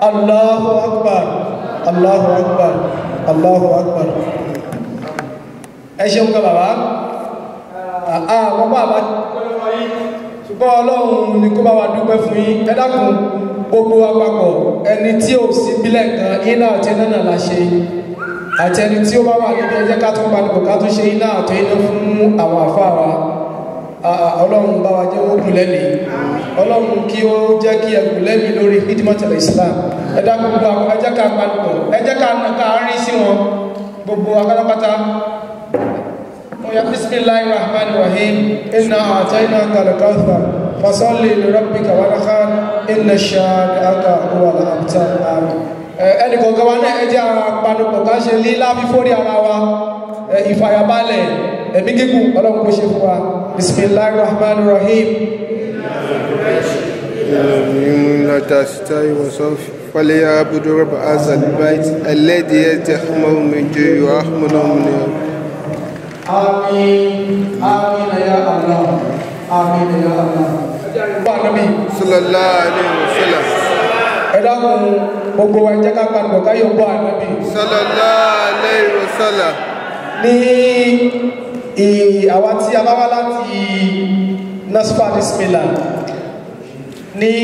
Allahu akbar Allahu akbar Allahu akbar ẹ ṣeun ká bàbá àwọn bàbá ṣùgbọ́n ọlọ́run ni kó bá wa dúpẹ́ fún yín ẹ dákun gbogbo àpapọ̀ ẹni tí ò sí bílẹ̀ kan iná àti iná náà la ṣe àti ẹni tí ó bá wà níbi ẹjẹ́ ká tún padà ká tún ṣe iná àti iná fún àwọn àfáà wa ọlọ́run bá wa jẹ́ wọ́n kù lẹ́nìí ọlọ́run kí ó jẹ́ kí ẹkù lẹ́nìí lórí hidimatul islam ẹ dákun gbogbo àwọn ẹjẹ́ ká padà ẹjẹ́ ká ká rí sí wọn gbogbo akálápátá ويا بسم الله الرحمن الرحيم إنا أعطيناك الكوثر فصل لربك ونخر إن شانئك هو الأبتر آمين ẹnì kọ̀ọ̀kan wa náà ẹ jẹ́ àpanupọ̀ ká ṣe lílá fífórí ara wa ìfàyàbalẹ̀ ẹ̀mí gígùn ọlọ́run kó ṣe fún wa bisimilahi rahman rahim. لا تستوي وصف فليعبد رب هذا البيت الذي يتحمل من جوع ويحمل من يوم Amin. Amin ya Allah. Amin ya Allah. Bá Nabi. sallallahu alaihi wasallam Ẹ dákun gbogbo wa jẹ́ ká padà ká yóò bọ́ Ànábì. sallallahu alaihi wasallam Ní ì- àwa tí a bá wá láti Nasfa Bismillah ní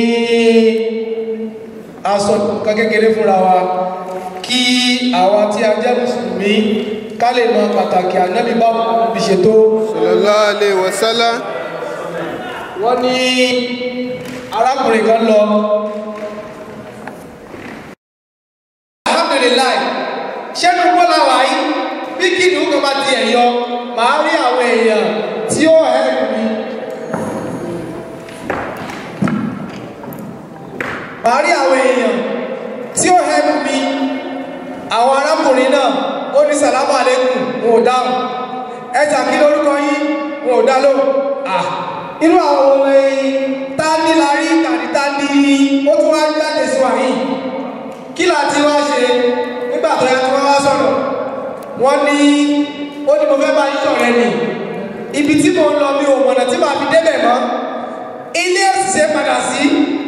aṣọ kan kékeré fúnra wa kí àwa tí a jẹ́ Mùsùlùmí ká lè mọ pàtàkì Ànábì báwo bí ṣètò sallallahu alaihi wasallam wọ́n ní arákùnrin kan lọ alhamdulilayi ṣẹ́nu bọ́lá wáyé bí kìnìún kan bá ti ẹ̀yọ màá rí àwọn èèyàn tí ó hẹ́ẹ̀kù mi màá rí àwọn èèyàn tí ó hẹ́ẹ̀kù mi àwọn arákùnrin náà ó ní sàlámù àlékún wọn ò dáhùn ẹjà kí lórúkọ yín wọn ò dá lóhùn à inú àwọn ọmọ ẹyin tá ní la rí tàbí tá ní ó tún wá jáde sí wa yìí kí là ti wá ṣe nígbà tó yá tí wọ́n wá sọ̀rọ̀ wọ́n ní ó ní mo fẹ́ bá yín sọ̀rọ̀ ẹni ibi tí mo ń lọ mi ò mọ̀nà tí màá fi débẹ̀ mọ́ ilé òṣìṣẹ́ padà sí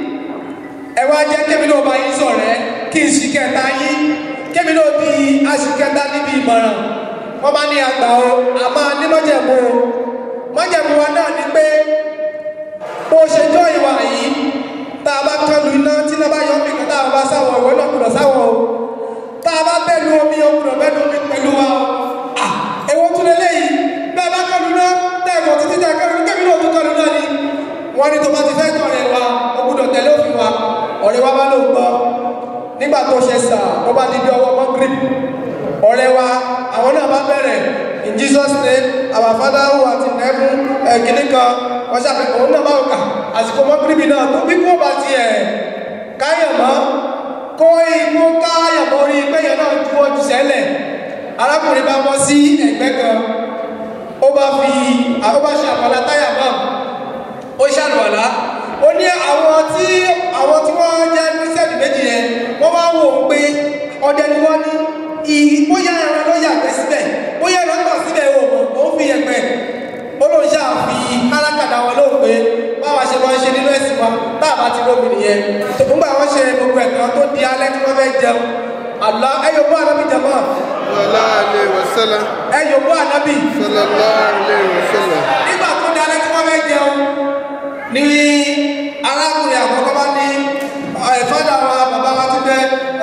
ẹ wá jẹ́ kémi náà bá yín sọ̀rọ̀ ẹ kí n ṣì kẹta yín kémi náà di aṣìkẹta níbi ìmọ̀ràn wọ́n bá ní àgbà o a máa ní mọ́jẹ̀mú o mọ́jẹ̀mú wa náà ni pé bó ṣe jọ ìwà yìí tá a bá kọlu iná tí iná bá yọ mí kan tá a bá sáwọ ìwé náà gbọ́dọ̀ sáwọ o tá a bá bẹ́ẹ̀lu omi o gbọ́dọ̀ bẹ́ẹ̀lu omi pẹ̀lú wa o à èwo tún lé léyìí bẹ́ẹ̀ bá kọlu iná tẹ́ ẹ̀kọ́ títí tẹ́ ẹ̀kọ́ kẹ́mi náà tún kọlu náà ni wọ́n ní tó bá ti fẹ́ tọ̀rẹ̀ wa o gbọ́dọ̀ tẹ̀lé òfin wa ọ̀rẹ́ wa bá ló ń gbọ́ nígbà tó ṣe sà ó bá di bí ọwọ́ mọ́ grip ọ̀rẹ́ wa àwọn náà bá bẹ̀rẹ̀ in jesus name our father who art in heaven ẹ̀kíní kan wọ́n ṣàfihàn òun náà bá wò ká àsìkò mọ́kìrìbì náà tó bí kò bá tiẹ̀ káyọ̀ mọ́ kó ikú káyọ̀ mọ́ orí péyọ̀ náà ju ojú sẹ́lẹ̀ arákùnrin bá bọ́ sí ẹ̀gbẹ́ kan ó bá fi ó bá ṣe àpàlà táyà náà ó ṣàlùwàlá ó ní àwọn tí àwọn tí wọ́n jẹ́ kírísítẹ́nì méjì yẹn wọ́n máa ń wò ó pé ọdẹ ni wọ́n ní ìyí bóyá ẹran ló yàgbẹ́ síbẹ̀ bóyá ẹran tọ̀ síbẹ̀ ò mọ̀ ó fi yẹpẹ̀ ó lóun ṣáà fi kálákàdá wọn lóhùn pé báwa ṣe máa ń ṣe nínú ẹ̀sìn wa táàbà ti rómi nìyẹn nígbà wọn ṣe gbogbo ẹ̀kan tó di alẹ́ tí wọ́n fẹ́ jẹun àlá ẹyọ bó ànábì jẹmọ́ sallallahu alaihi wasallam ẹyọ bó ànábì sallallahu alaihi wasallam nígbà tó di alẹ́ tí wọ́n fẹ́ jẹun ní arákùnrin àkọ́kọ́ bá ní ẹ̀fọ́dà wa bàbá wa ti bẹ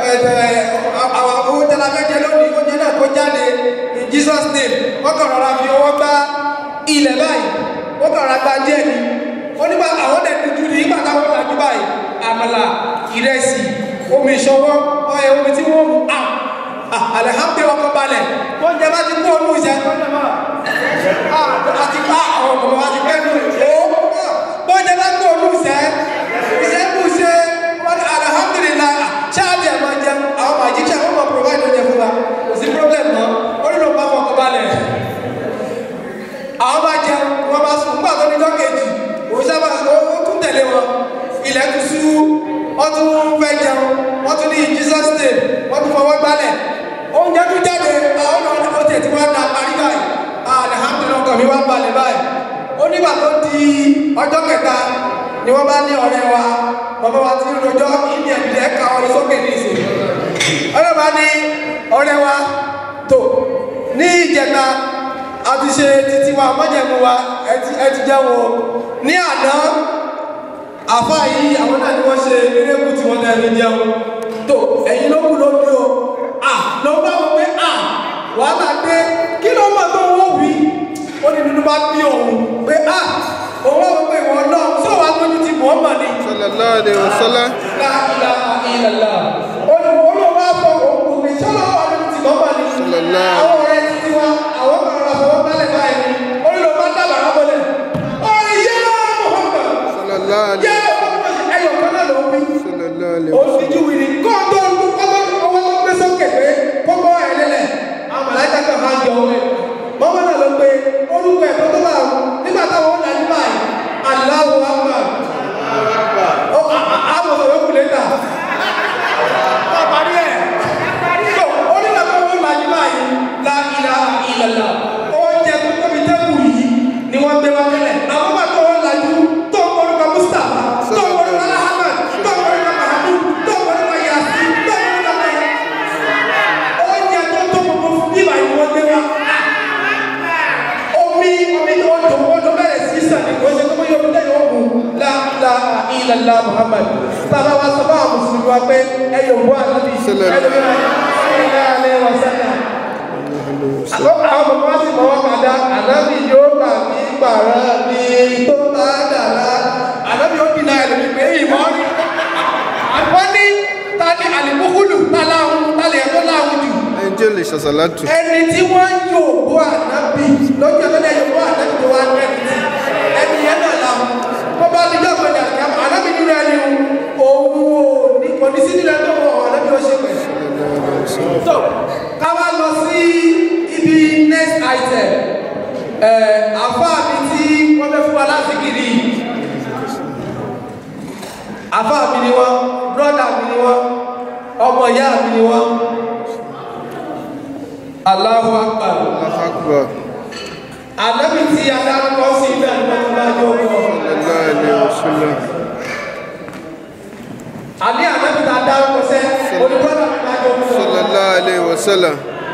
àwọn oúnjẹ la fẹ́ jẹ lónìí oúnjẹ náà kó jáde in jesus name wọ́n kàn rọra fi ọwọ́ gbá ilẹ̀ báyìí wọ́n kàn rọra gba díẹ̀ ni ó nígbà àwọn ọ̀dẹ̀ dúdú ní nígbà táwọn lajú báyìí àmàlà ìrẹsì omi ìṣọwọ́ ọyẹ omi tí wọ́n mú à alihamdulilayi ọkọ̀ balẹ̀ oúnjẹ bá ti kú ọdún ìṣẹ́ àti pa àwọn ọmọ wa ti fẹ́ nù ó bọ́jà bá gbọ́ olùsẹ́ iṣẹ́ kù ṣe wọ́n alhamdulillah ṣáàbì àmọ́ jẹun àwọn magician wọ́n mọ̀ provide oúnjẹ fún wa kò sí problem mọ́ ó nílò bá fọkàn balẹ̀ àwọn bá jẹun wọ́n bá sùn nígbà tó ní jọ́ kejì òun sábà ó tún tẹ̀lé wọn ilẹ̀ tún sú wọ́n tún fẹ́ jẹun wọ́n tún ní jesus name wọ́n tún fọwọ́ gbálẹ̀ oúnjẹ tún jáde àwọn ọ̀nà ó tẹ̀ tí wọ́n na parí báyìí alhamdulilah ọkọ̀ mi wá balẹ̀ báyìí ó nígbà tó di ọjọ́ kẹta ni wọ́n bá ní ọ̀rẹ́ wa bàbá wa ti ń rojọ́ ìní ẹ̀dẹ̀ ẹ̀ka ọ̀rọ̀ sókè ní ìsìn ọlọ́ba ní ọ̀rẹ́ wa tó ní ìjẹta a ti ṣe títí wa mọ́jẹ̀mú wa ẹ ti jẹ́ wọn ní àná àfa yìí àwọn náà ni wọ́n ṣe erékù tí wọ́n tẹ̀lé jẹun tó ẹ̀yin ló kù lóbi o à ló bá wọn pé à wàhálà dé kí ló mọ̀ tó wọ́n wí ó ní nínú bá bí òun pé à òun wọ́n pé ìwọ náà tí òun agbójú ti mọ̀ ọ́ mọ̀ ni. sallallahu alaihi wasallam láàlá ìlàlá olùwà fọ òkú mi sọlọ agbójú ti mọ̀ ọ́ mọ̀ ni. Sallallahu. àwọn ọ̀rẹ́ ti ti wá àwọn kan rà fọwọ́ bálẹ̀ báyìí ni olùwà bá dábàá rábọ̀lẹ̀ ọ̀rẹ́ yẹ́ Muhammad sallallahu alaihi yẹ́ ẹyọ kan náà ló ń wí sallallahu alaihi olùdíjú wí ni kó tó ń kọ́kọ́ ọwọ́ tó gbé sókè pé kókó ẹ̀ lélẹ̀ àwọn màláìka kan máa ń jọ owó ẹ̀ mọ́mọ́ náà ló pé orúkọ ẹ̀ tó tó bá wù nígbà táwọn ó dájú báyìí Allahu Akbar ó àwọn ọ̀sọ̀ kù lẹ́tà wọ́n parí ẹ̀ tó onígbà tó wọ́n dájú báyìí la ilaha illallah oúnjẹ tó tóbi tẹ́kù yìí ni wọ́n gbé wá tẹ́lẹ̀ àwọn bá tó wọ́n dájú tó ń orúkọ Mustapha tó ń orúkọ Ahmad tó ń orúkọ Mahmud tó ń orúkọ Yasin tó ń orúkọ oúnjẹ tó tó gbogbo fún bíbá yìí wọ́n gbé wá omi omi tó ń dùn ó tó bẹ̀rẹ̀ sí sàn ní kò ṣe tó bóyá omi lẹ́yìn ogun la la ilàlá Muhammad sábà wá sọ fún àwọn mùsùlùmí wa pé ẹ yóò bọ́ ànábì ẹ Sallallahu. lóbi náà ṣẹlẹ̀ alẹ́ wa sẹ́lẹ̀ àkọ́kọ́ àwọn bàbá wa sì mọ̀ wọ́n kàdá ànábì yóò gbà mí gbàrà mi tó bá dàrá ànábì yóò dìnnà ẹ̀lẹ́mí pé ìmọ̀ rí wọ́n ní ta ni àlìmúkúlù ta láhùn ta lè ẹ̀kọ́ láhùn jù ẹni tí ó lè ṣàṣàlátù ẹni tí wọ́n yóò bọ́ ànábì lójú ọ̀tọ́lẹ̀ yóò bọ́ ànábì tó wá ní ẹni tí ẹni yẹn náà làwọn wọ́n bá ti dọ́gbọ̀n ní àgbà ànábì nínú ẹni òun ò ní kò ní sí nínú ẹni tó wọ̀ ànábì ó ṣe pẹ̀. tó ká wá lọ sí ibi next item ẹ̀ àfáà mi tí wọ́n fẹ́ fún wa láti kiri àfáà mi ni wọ́n brọ́dà mi ni wọ́n ọmọ ìyá mi ni wọ́n. Allahu Akbar. Allahu Akbar Ànábì tí a dárúkọ sí ibẹ̀ ní wọ́n bá yóò kọ́. sallallahu alaihi wasallam Àní ànábì tá a dárúkọ sẹ́, olùkọ́lá mi bá yóò kọ́. sallallahu alaihi wasallam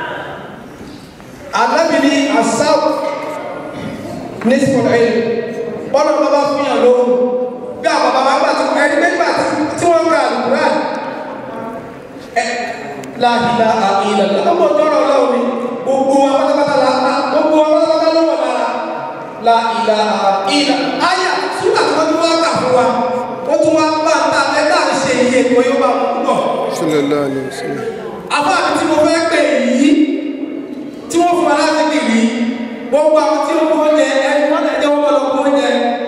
Ànábì ní àsáwù ní sọ̀rọ̀ Bọ́lá bàbá fún yàn lóhùn. Bí àwọn bàbá bá ti ẹni pé gbà tí wọ́n gbà lùkúrà. Ẹ láàbìlà àìlẹ̀ lọ́mọ tọrọ lọ́wọ́ mi. Gbogbo wa pátápátá la gbogbo wa pátápátá ló wọ̀ lára. La ìlà ìlà ayà súnà tí wọ́n tún wá kà fún wa. Ó tún wá bá ta ẹgbẹ́ àti ṣe iye ìwé yóò bá wọn púpọ̀ sallallahu alaihi wasallam àbáàbí tí mo fẹ́ pè yìí tí wọ́n fún wa láti kiri gbogbo àwọn tí ó kó oúnjẹ ẹni wọ́n tẹ̀lé wọn lọ kó oúnjẹ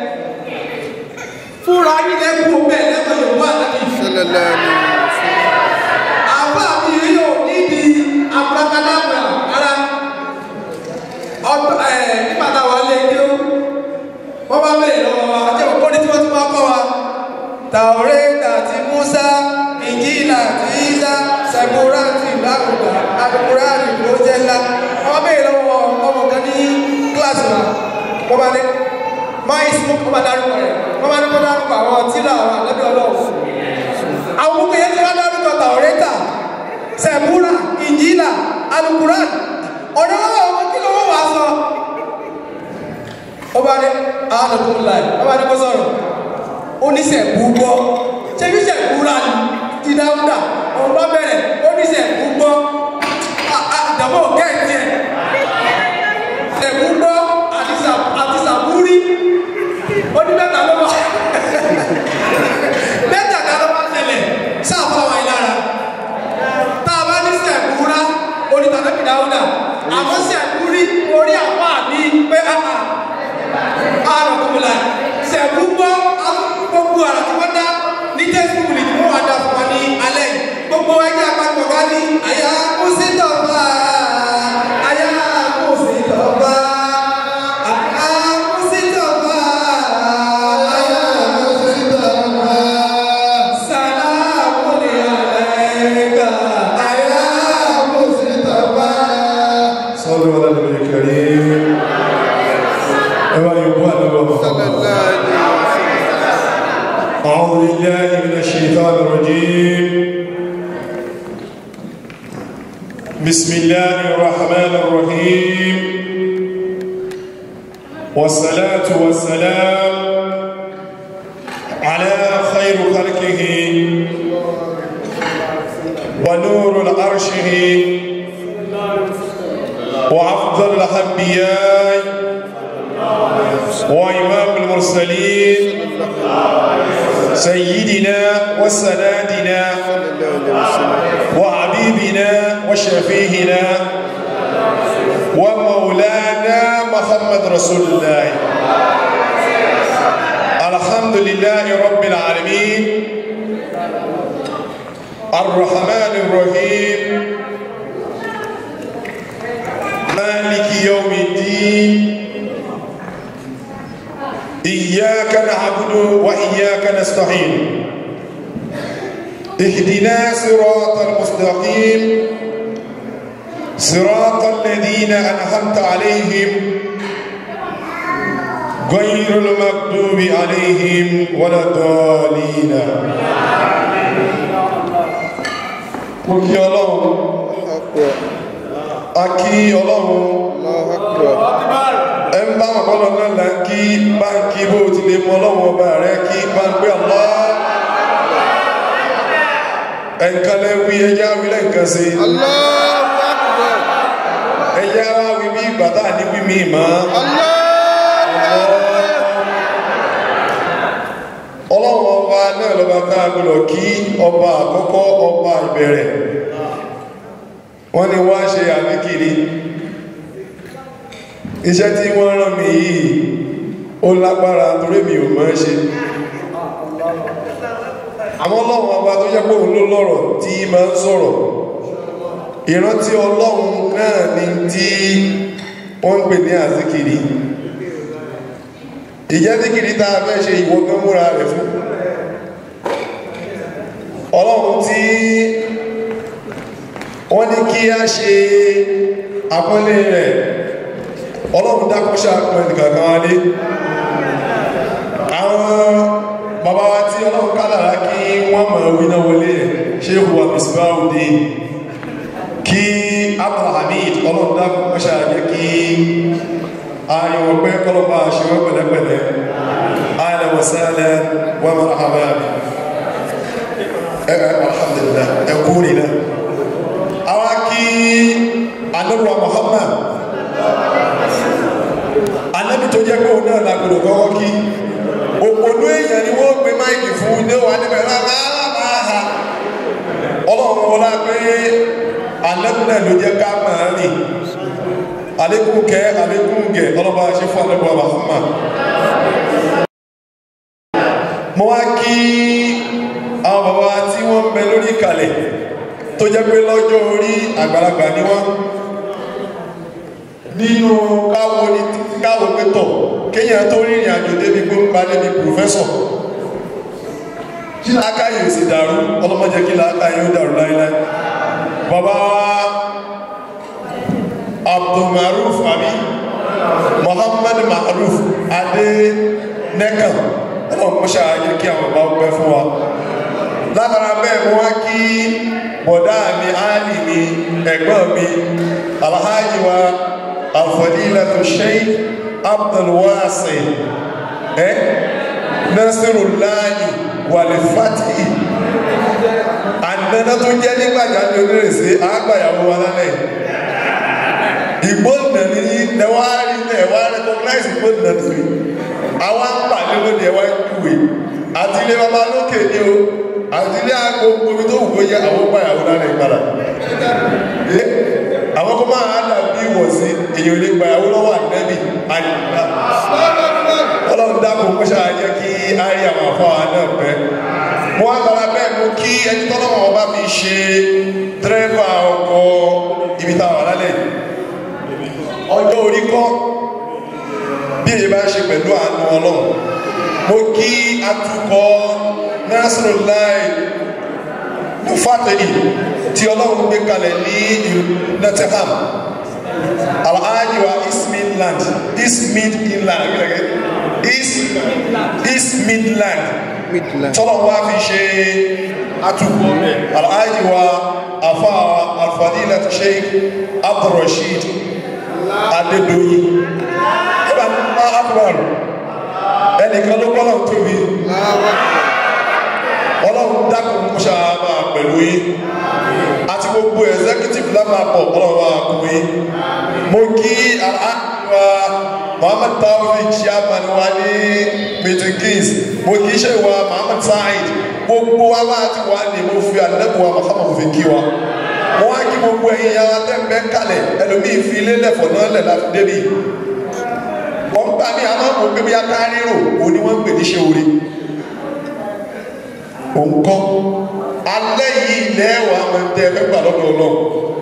fúnra yín lẹ́kùn bẹ́ẹ̀ lẹ́kọ̀ọ́ yorùbá àtàkì sallallahu alaihi wasallam àbáàbí yìí yóò níbi abúlákàdàbà ara ọdún ẹ nígbà táwọn lé kí ó wọ́n bá bẹ̀rẹ̀ lọ́wọ́ wa àti ọ̀pọ̀ ní tí wọ́n ti máa kọ́ wa tàwọ́rẹ́tà ti Musa ìjìlá ti Isa sàbúrà ti lákùnkà àdùkúrà ní ìlójẹ́ ńlá wọ́n bẹ̀rẹ̀ lọ́wọ́ ọmọ kan ní kíláàsì wa wọ́n bá ní máa ìsìnkú wọ́n bá dárúkọ rẹ̀ wọ́n bá ní kó dárúkọ àwọn tíra àwọn àlẹ́bí ọlọ́run àwọn gbogbo yẹn ti wá dárúkọ tàwọ́rẹ́tà sàbúrà ìjìlá àdùkúrà ọ̀dọ́ lọ́wọ́ ọmọ kí ló wọ́n wá sọ ọba ní àádọ́tún láì ọba ní kó sọ̀rọ̀ ó ní sẹ̀kú gbọ́ ṣé bí sẹ̀kú rà ní ti dáúdà òun bá bẹ̀rẹ̀ ó ní sẹ̀kú gbọ́ ìjàmbá ò gẹ́ẹ̀tì ẹ̀ sẹ̀kú gbọ́ àti sà- àti sàbúrí ó ní mẹ́ta ló wà mẹ́ta ká ló wà tẹ̀lẹ̀ sáfà wà lára tá a bá ní sẹ̀kú rà ó ní tàbí dáúdà àmọ́ sẹ̀kú rí orí àpá mi pé àpá àrùnkùnmùlà sẹ̀kú gbọ́ gbogbo àrà tí wọ́n dá ní tẹ́síkù ní wọ́n wá dá fún wa ní alẹ́ yìí. gbogbo ẹgbẹ́ àpapọ̀ ká ní àyà kó sí tọ́ba àyà kó sí tọ́ba àyà kó sí tọ́ba àyà kó sí tọ́ba sàlámù ní àlẹ́ká àyà kó sí tọ́ba. صلوا على النبي الكريم أيها الإخوان والأخوات sallallahu alaihi wasallam أعوذ بالله من بسم الله الرحمن الرحيم والصلاة والسلام على خير خلقه ونور العرشه وأفضل الأنبياء وإمام المرسلين سيدنا وسنادنا وحبيبنا وشفيهنا ومولانا محمد رسول الله الحمد لله رب العالمين الرحمن الرحيم مالك يوم الدين إياك نعبد وإياك نستعين اهدنا صراط المستقيم صراط الذين أنعمت عليهم غير المغضوب عليهم ولا الضالين mo kí ọlọ́run a kí ọlọ́run ẹ ń bá wọn kọ́lọ́ náà là ń kí bá ń kí bó ti lè mọ ọlọ́run ọba rẹ kí bá ń gbé ọlọ́ ẹ̀ǹkan lẹ́wí ẹjá wí lẹ́ǹkan sí ẹjá wá wí bí bàtà ní wí mí mọ́ ọlọ́run ọba náà lọ́ba ká gbọ́dọ̀ kí ọba àkọ́kọ́ ọba ìbẹ̀rẹ̀ wọ́n ní wá ṣe àbíkiri iṣẹ́ tí wọ́n rán mi yìí ó lágbára torí mi ò mọ̀ ṣe àmọ́ ọlọ́run ọba tó jẹ́ pé òun ló lọ́rọ̀ tí máa ń sọ̀rọ̀ ìrántí ọlọ́run náà ni tí wọ́n ń pè ní àzíkiri ìjẹ́ zíkiri tá a fẹ́ ṣe ìwọ gan múra rẹ̀ fún ọlọ́run tí wọ́n ní kí a ṣe àpọ́nlé rẹ̀ ọlọ́run dákúnṣà pẹ̀lú kankan wálé àwọn bàbá wa tí ọlọ́run kádàrá kí wọ́n mọ̀ wíná wọlé ṣe wà misbáwùdí kí abdulhamid ọlọ́run dákúnṣà jẹ́ kí ààrin ọgbẹ́ kọlọ́pàá ṣíwọ́ pẹ̀lẹ́pẹ̀lẹ́ ahlan wa sahlan wa marhaban ẹ̀rẹ̀ alhamdulillah ẹkú nìlẹ̀ àwọn kí anábíwa muhammad anábí tó jẹ́ kóò náà lágbòdò kọ́kọ́ kí òpònú èèyàn ni wọ́n gbé máìkì fún ní wà níbẹ̀ rárára ọlọ́run wọlá pé anábí náà ló jẹ́ ká máa rìn alekun kẹ alekun gẹ ọlọ́ba ṣe fún anábíwa muhammad mo wá kí àwọn bàbá tí wọ́n ń bẹ lórí ìkàlẹ̀ tó jẹ́ pé lọ́jọ́ orí àgbàlagbà ni wọ́n nínú káwo ní káwo pẹ́tọ̀ kéèyàn tó rìnrìn àjò débi gbóngbà débi pòfẹ́sọ̀ kí láákàyè ò sì dàrú ọlọ́mọdé kí láákàyè ó dàrú láíláí bàbá abdulmaruf àbí muhammad maruf adé nẹ́kàn ọlọ́mọṣà ayé kí àwọn bàbá pẹ́ fún wa látara bẹ́ẹ̀ mo wá kí bọ̀dá mi áàlì mi ẹ̀gbọ́n mi alhaji wa alfadilatu sheikh abdulwasi ẹ nasirulahi walifati àdánà tó jẹ́ nígbàjá ní onírèsí àgbàyàwó wa lálẹ́ ìgbóòdùnà ní nẹwàárí nẹwà recognize ìgbóòdùnà tó rí àwọn ń pàdé lóde ẹwà ìkúwé àti ilé baba lókè ní o àti ilé àgbo omi tó wù kó yẹ àwọn gbàyàwó lálẹ́ ìgbàlá àwọn kó máa dà bí wọ̀ sí èyàn lè gbàyàwó lọ́wọ́ ànẹ́bì àyíká ọlọ́run dákun kó ṣáà jẹ́ kí á rí àwọn àfáà náà pẹ́ mo wá tara bẹ́ẹ̀ mú kí ẹni tọ́lọ́mọ ọba fi ṣe dírẹ́fà ọkọ̀ ibi tá a wà lálẹ́ ọjọ́ orí kọ́ bí èyí bá ṣe pẹ̀lú àánú ọlọ́run mo kí atukọ̀ Nasrullah Mufatih tí ọlọ́run gbé kalẹ̀ ní Nottingham alhaji wa east midland east midland east east midland tọ́lọ̀ wá fi ṣe atukọ̀ alhaji wa afa alfadila ti ṣe sheikh abdulrasheed adédọyìn ibà má akbar ẹnìkan ló gbọ́dọ̀ tóbi ọlọ́run dákun kó ṣàmà pẹ̀lú yín àti gbogbo executive lápapọ̀ ọlọ́run wa kú yín mo kí aláàbíwá muhammad taofik chairman wa ní meeting kings mo kì í ṣe wa muhammad saheed gbogbo wa bá ti wà ní mo fi àdínẹ́kùn wa muhammad fi kí wa mo wá kí gbogbo ẹ̀yin yàrá tẹ́ǹbẹ́ kalẹ̀ ẹlòmíì fi ilé lẹ̀fọ̀ náà lẹ̀ láti débi wọ́n gbà mí àmọ́ mo gbé bí akárírò òní wọ́n ń pè ní ṣe orí òǹkọ́ alẹ́ yìí lẹ́wàá àwọn ẹ̀ńtẹ́ ẹ̀fẹ́ gbà lọ́dọ̀ ọlọ́run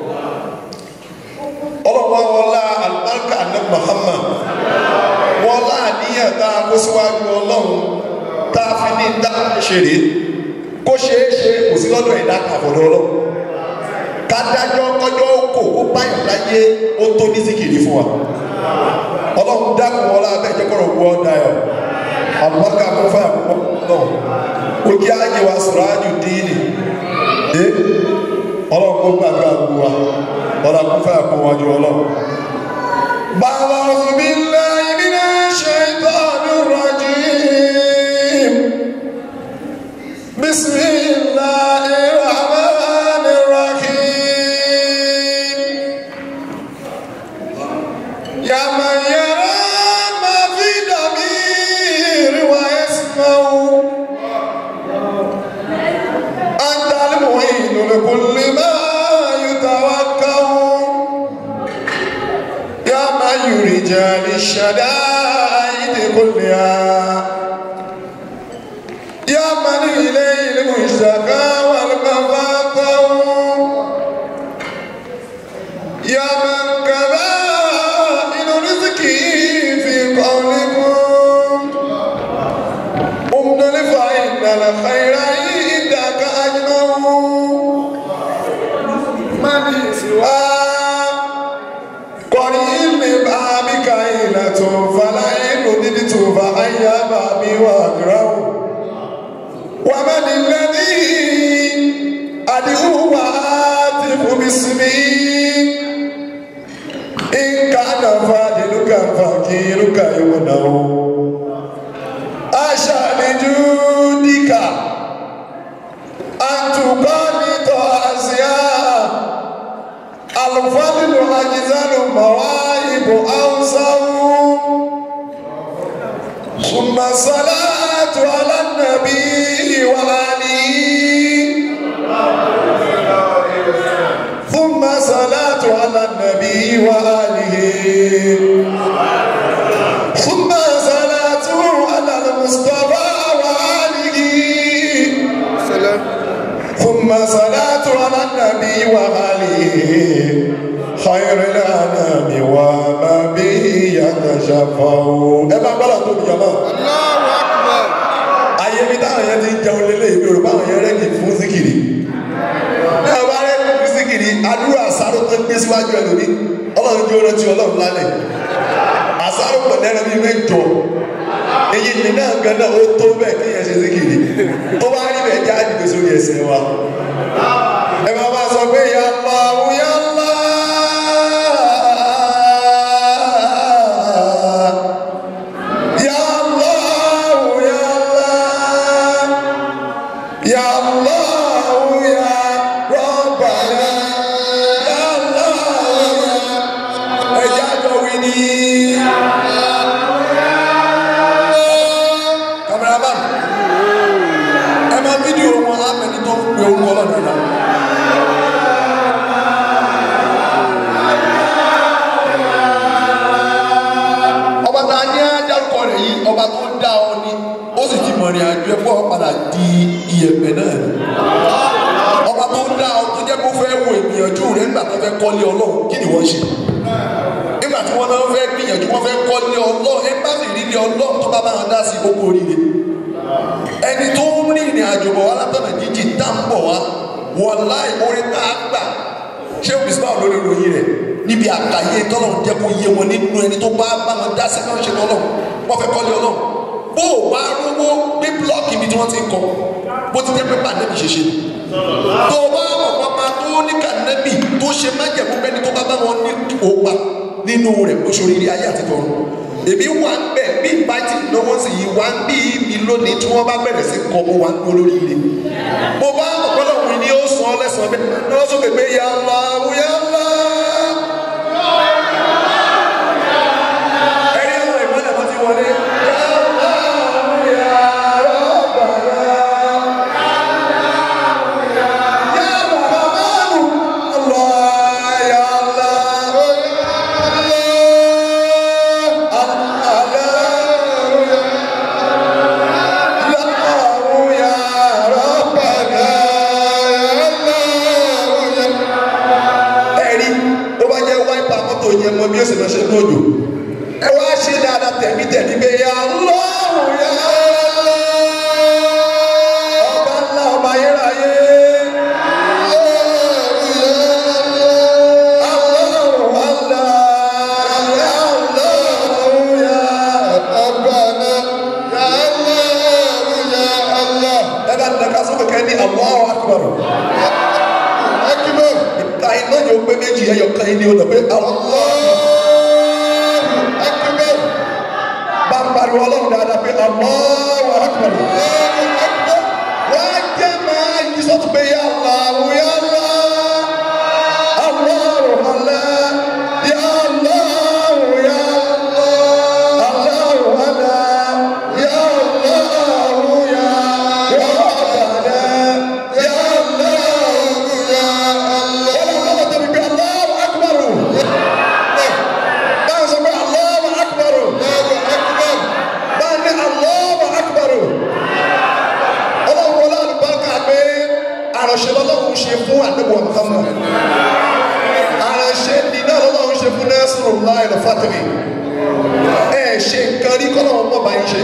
ọlọ́pàá wọlá alibarika ní Muhammad wọlá àníyàn tá a kó síwájú ọlọ́run tá a fi ní dá ṣeré kó ṣeé ṣe kò sí lọ́dọ̀ ẹ̀dá kàfọ̀dọ̀ ọlọ́run kádájọ́ kọjọ́ kò kó báyọ̀ láyé ó tó ní síkìrì fún wa ọlọ́run dákun wọlá abẹ́jẹ́ kọ́rọ̀ gbọ́ dayọ̀ alibarika kó fẹ́ àkókò náà ojú ayé wa sọ̀rọ̀ ájú díìnì ẹ ọlọ́run kó gbàgbé àgbo wa ọlọ́run kó fẹ́ àkó wájú ọlọ́run. bàbá òbí ńlá ibi náà ṣe ìtọ́jú rajim bisimilahi rahman rahim yàmà yàrá máa fi dàbí ìrìwà ẹ̀sìn máa wù. أنت المعين لكل ما يتوكل يا من يرجى للشدائد كلها يا من إليه المشتكى والمفاتر يا من كبائن رزقه في قولكم أمنا فإن الخير عندك أجمع من سوى قريب بابك عيلة فلا رددت فأيا بابي وأقرأ ومن الذي أدعو وآتف باسمي إن كان فاضلك فقيرك يمنع أشاء لجودك أن تقالط أزياء الفضل أجزل مواهب أوسع ثم الصلاة على النبي وآله ثم صلاة على النبي وآله ثم صلاة على المصطفى وآله سلام ثم صلاة على النبي وآله خير الأنام وما به يتشفع ẹ máa gbọ́dọ̀ tó mi jọmọ́ Allahu Akbar ayé mi táwọn yẹn ti ń jẹun lélẹ̀ ìbí òrùka àwọn yẹn rẹ́gì fún síkìrì ní ọba rẹ́gì fún síkìrì àdúrà àsáró tó gbé síwájú ẹlòmí ọlọ́run jó rántí ọlọ́run lálẹ́ àsáró pẹ̀lú ẹran bíi mẹ́jọ èyí ni náà gan náà ó tó bẹ́ẹ̀ kí yẹn ṣe síkìrì tó bá rí bẹ́ẹ̀ já àdìgbò sórí ẹsẹ̀ wa ẹ máa bá sọ pé ya Allah ya Allah ya Allah ya Allah ya Allah ya Rabbana ya Allah ẹ jẹ́ àjọ wí ní. Cameraman, ẹ máa fídíò wọn á mẹ́ni tó ń pe orúkọ ọlọ́dún náà. ọba tá a ní adarúkọ rẹ̀ yìí ọba tó dá ọ ní ó sì ti mọ̀ rìn àjò ẹ̀kọ́ padà di iyẹ̀pẹ̀ náà ni ọba tó dá ọ tó jẹ́ kó fẹ́ wo ìgbìyànjú rẹ̀ nígbà tó fẹ́ kọ́lé ọlọ́run kí ni wọ́n ṣe nígbà tí wọ́n náà fẹ́ gbìyànjú wọ́n fẹ́ kọ́lé ọlọ́run ẹ bá sì rí ilé ọlọ́run tó bá bá wọn dá sí gbogbo oríire ẹni tó ń rí ìrìn àjò bọ̀ wá látọ̀nà jíjìn tá ń bọ̀ wá wọ́n láì orin tá a gbà ṣé òbí sípà lórí ìròyìn rẹ̀ níbi àkàyé tọ́lọ̀ jẹ́ kó yé wọn nínú ẹni tó bá bá wọn dá sí náà ṣe tọ́lọ̀ wọ́n fẹ́ kọ́lé ọlọ́run bó o bá rówó ní blọọkì ibi tí wọ́n ti ń kọ bó ti jẹ́ pé pàdébì ṣe ṣe tó o bá mọ̀ pápá tó ní kànẹ́bì tó ṣe májẹ̀mú ó gbà nínú rẹ̀ ó ṣoríire ayé àti tọ̀run èmi wà ń bẹ̀ bí ìbátí lọ́wọ́ sì yí wá ń bí mi lónìí tí wọ́n bá bẹ̀rẹ̀ sí kọ́ mo wá ń olórí ilé mo bá ọ̀pọ̀lọpọ̀ mi ni ó sọ ọ́ lẹ́sàn-án bẹ́ẹ̀ ni wọ́n sọ pé pé ya Allah ya Allah. ẹ̀rí àwọn ìmọ̀lẹ̀ wọn ti wọlé. Ya Allah, ya Rabbana. Ya Rahmanu. Allah, ya Allah. ẹ̀rí ó bá jẹ́ wáìpà mọ́tò yẹn mọ bí ó sì lọ ṣe ní òjò ẹ wá ṣe dáadáa tẹ̀mí tẹ̀mí bẹ́ẹ̀ yà lọ́rùn yà ọba ńlá ọba ayérayé. Allahu Allah, ya Allahu ya ẹ bá nìkan sọ́kò kẹ́ ní Allahu Akbar. ìta iná yóò pé méjì ẹyọ kan yìí ni ó lọ pé Allahu Akbar. bá ń pariwo ọlọ́run dáadáa pé Allahu Akbar. wọ́n á jẹ́ máa yí sọ́tún pé ya Allahu ya Allah. Allahu Allah, ya Allahu ya Allah. Allahu Allah, ya Allahu ya Rabbana, ya Allahu ya Allah. Ọlọ́run lọ́wọ́ tẹ̀lé pé Allahu Akbar. Báyọ̀ sọ pé Allahu Akbar. Báyọ̀ ní Allahu Akbar. Ọlọ́run wọlé àlùbáríkà pé àròṣe lọ́lọ́run ṣe fún àdébò Muhammad àránṣẹ́ ni náà lọ́wọ́ ṣe fún nẹ́sùrù láì lọ fàtìrì ẹ ṣe nǹkan rí kọ́nà ọmọ bá yín ṣe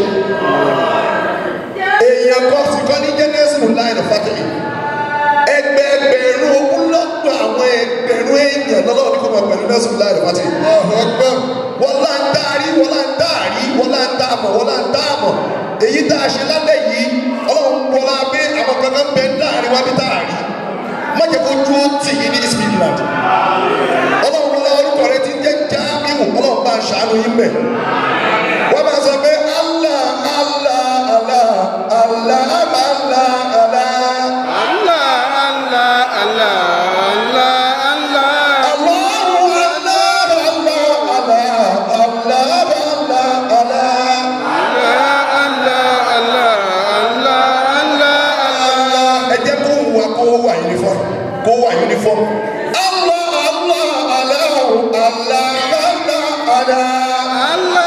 èèyàn kan sì kọ́ ní jẹ́ nẹ́sùrù láì lọ fàtìrì ẹgbẹẹgbẹ̀rún ogúnlọ́gbọ̀n àwọn ẹgbẹ̀rún èèyàn lọ́wọ́ ní kò mọ̀ pẹ̀lú nẹ́sùrù láì lọ fàtìrì wọ́n lá ń dárí wọ́n lá ń dárí wọ́n lá ń dáàmọ̀ wọ́n lá ń dáàmọ̀ èyí tá a ṣe lálẹ́ yìí ọlọ́run wọlá pé àwọn kankan bẹ láàrin wá bí táàrí má jẹ́ kó dúró tì yín ní Ismailland ọlọ́run wọlé orúkọ rẹ ti jẹ́ jáàmù ọlọ́run bá ń ṣàánú yín bẹ̀. wọ́n máa sọ pé Allah Allah Allah Allah Allah Allah. Allahu Allah Allah Allah Allah Allah. ẹ jẹ́ kó wà kó wà uniform kó wà uniform. Allah Allah Allah Allah Allah Allah.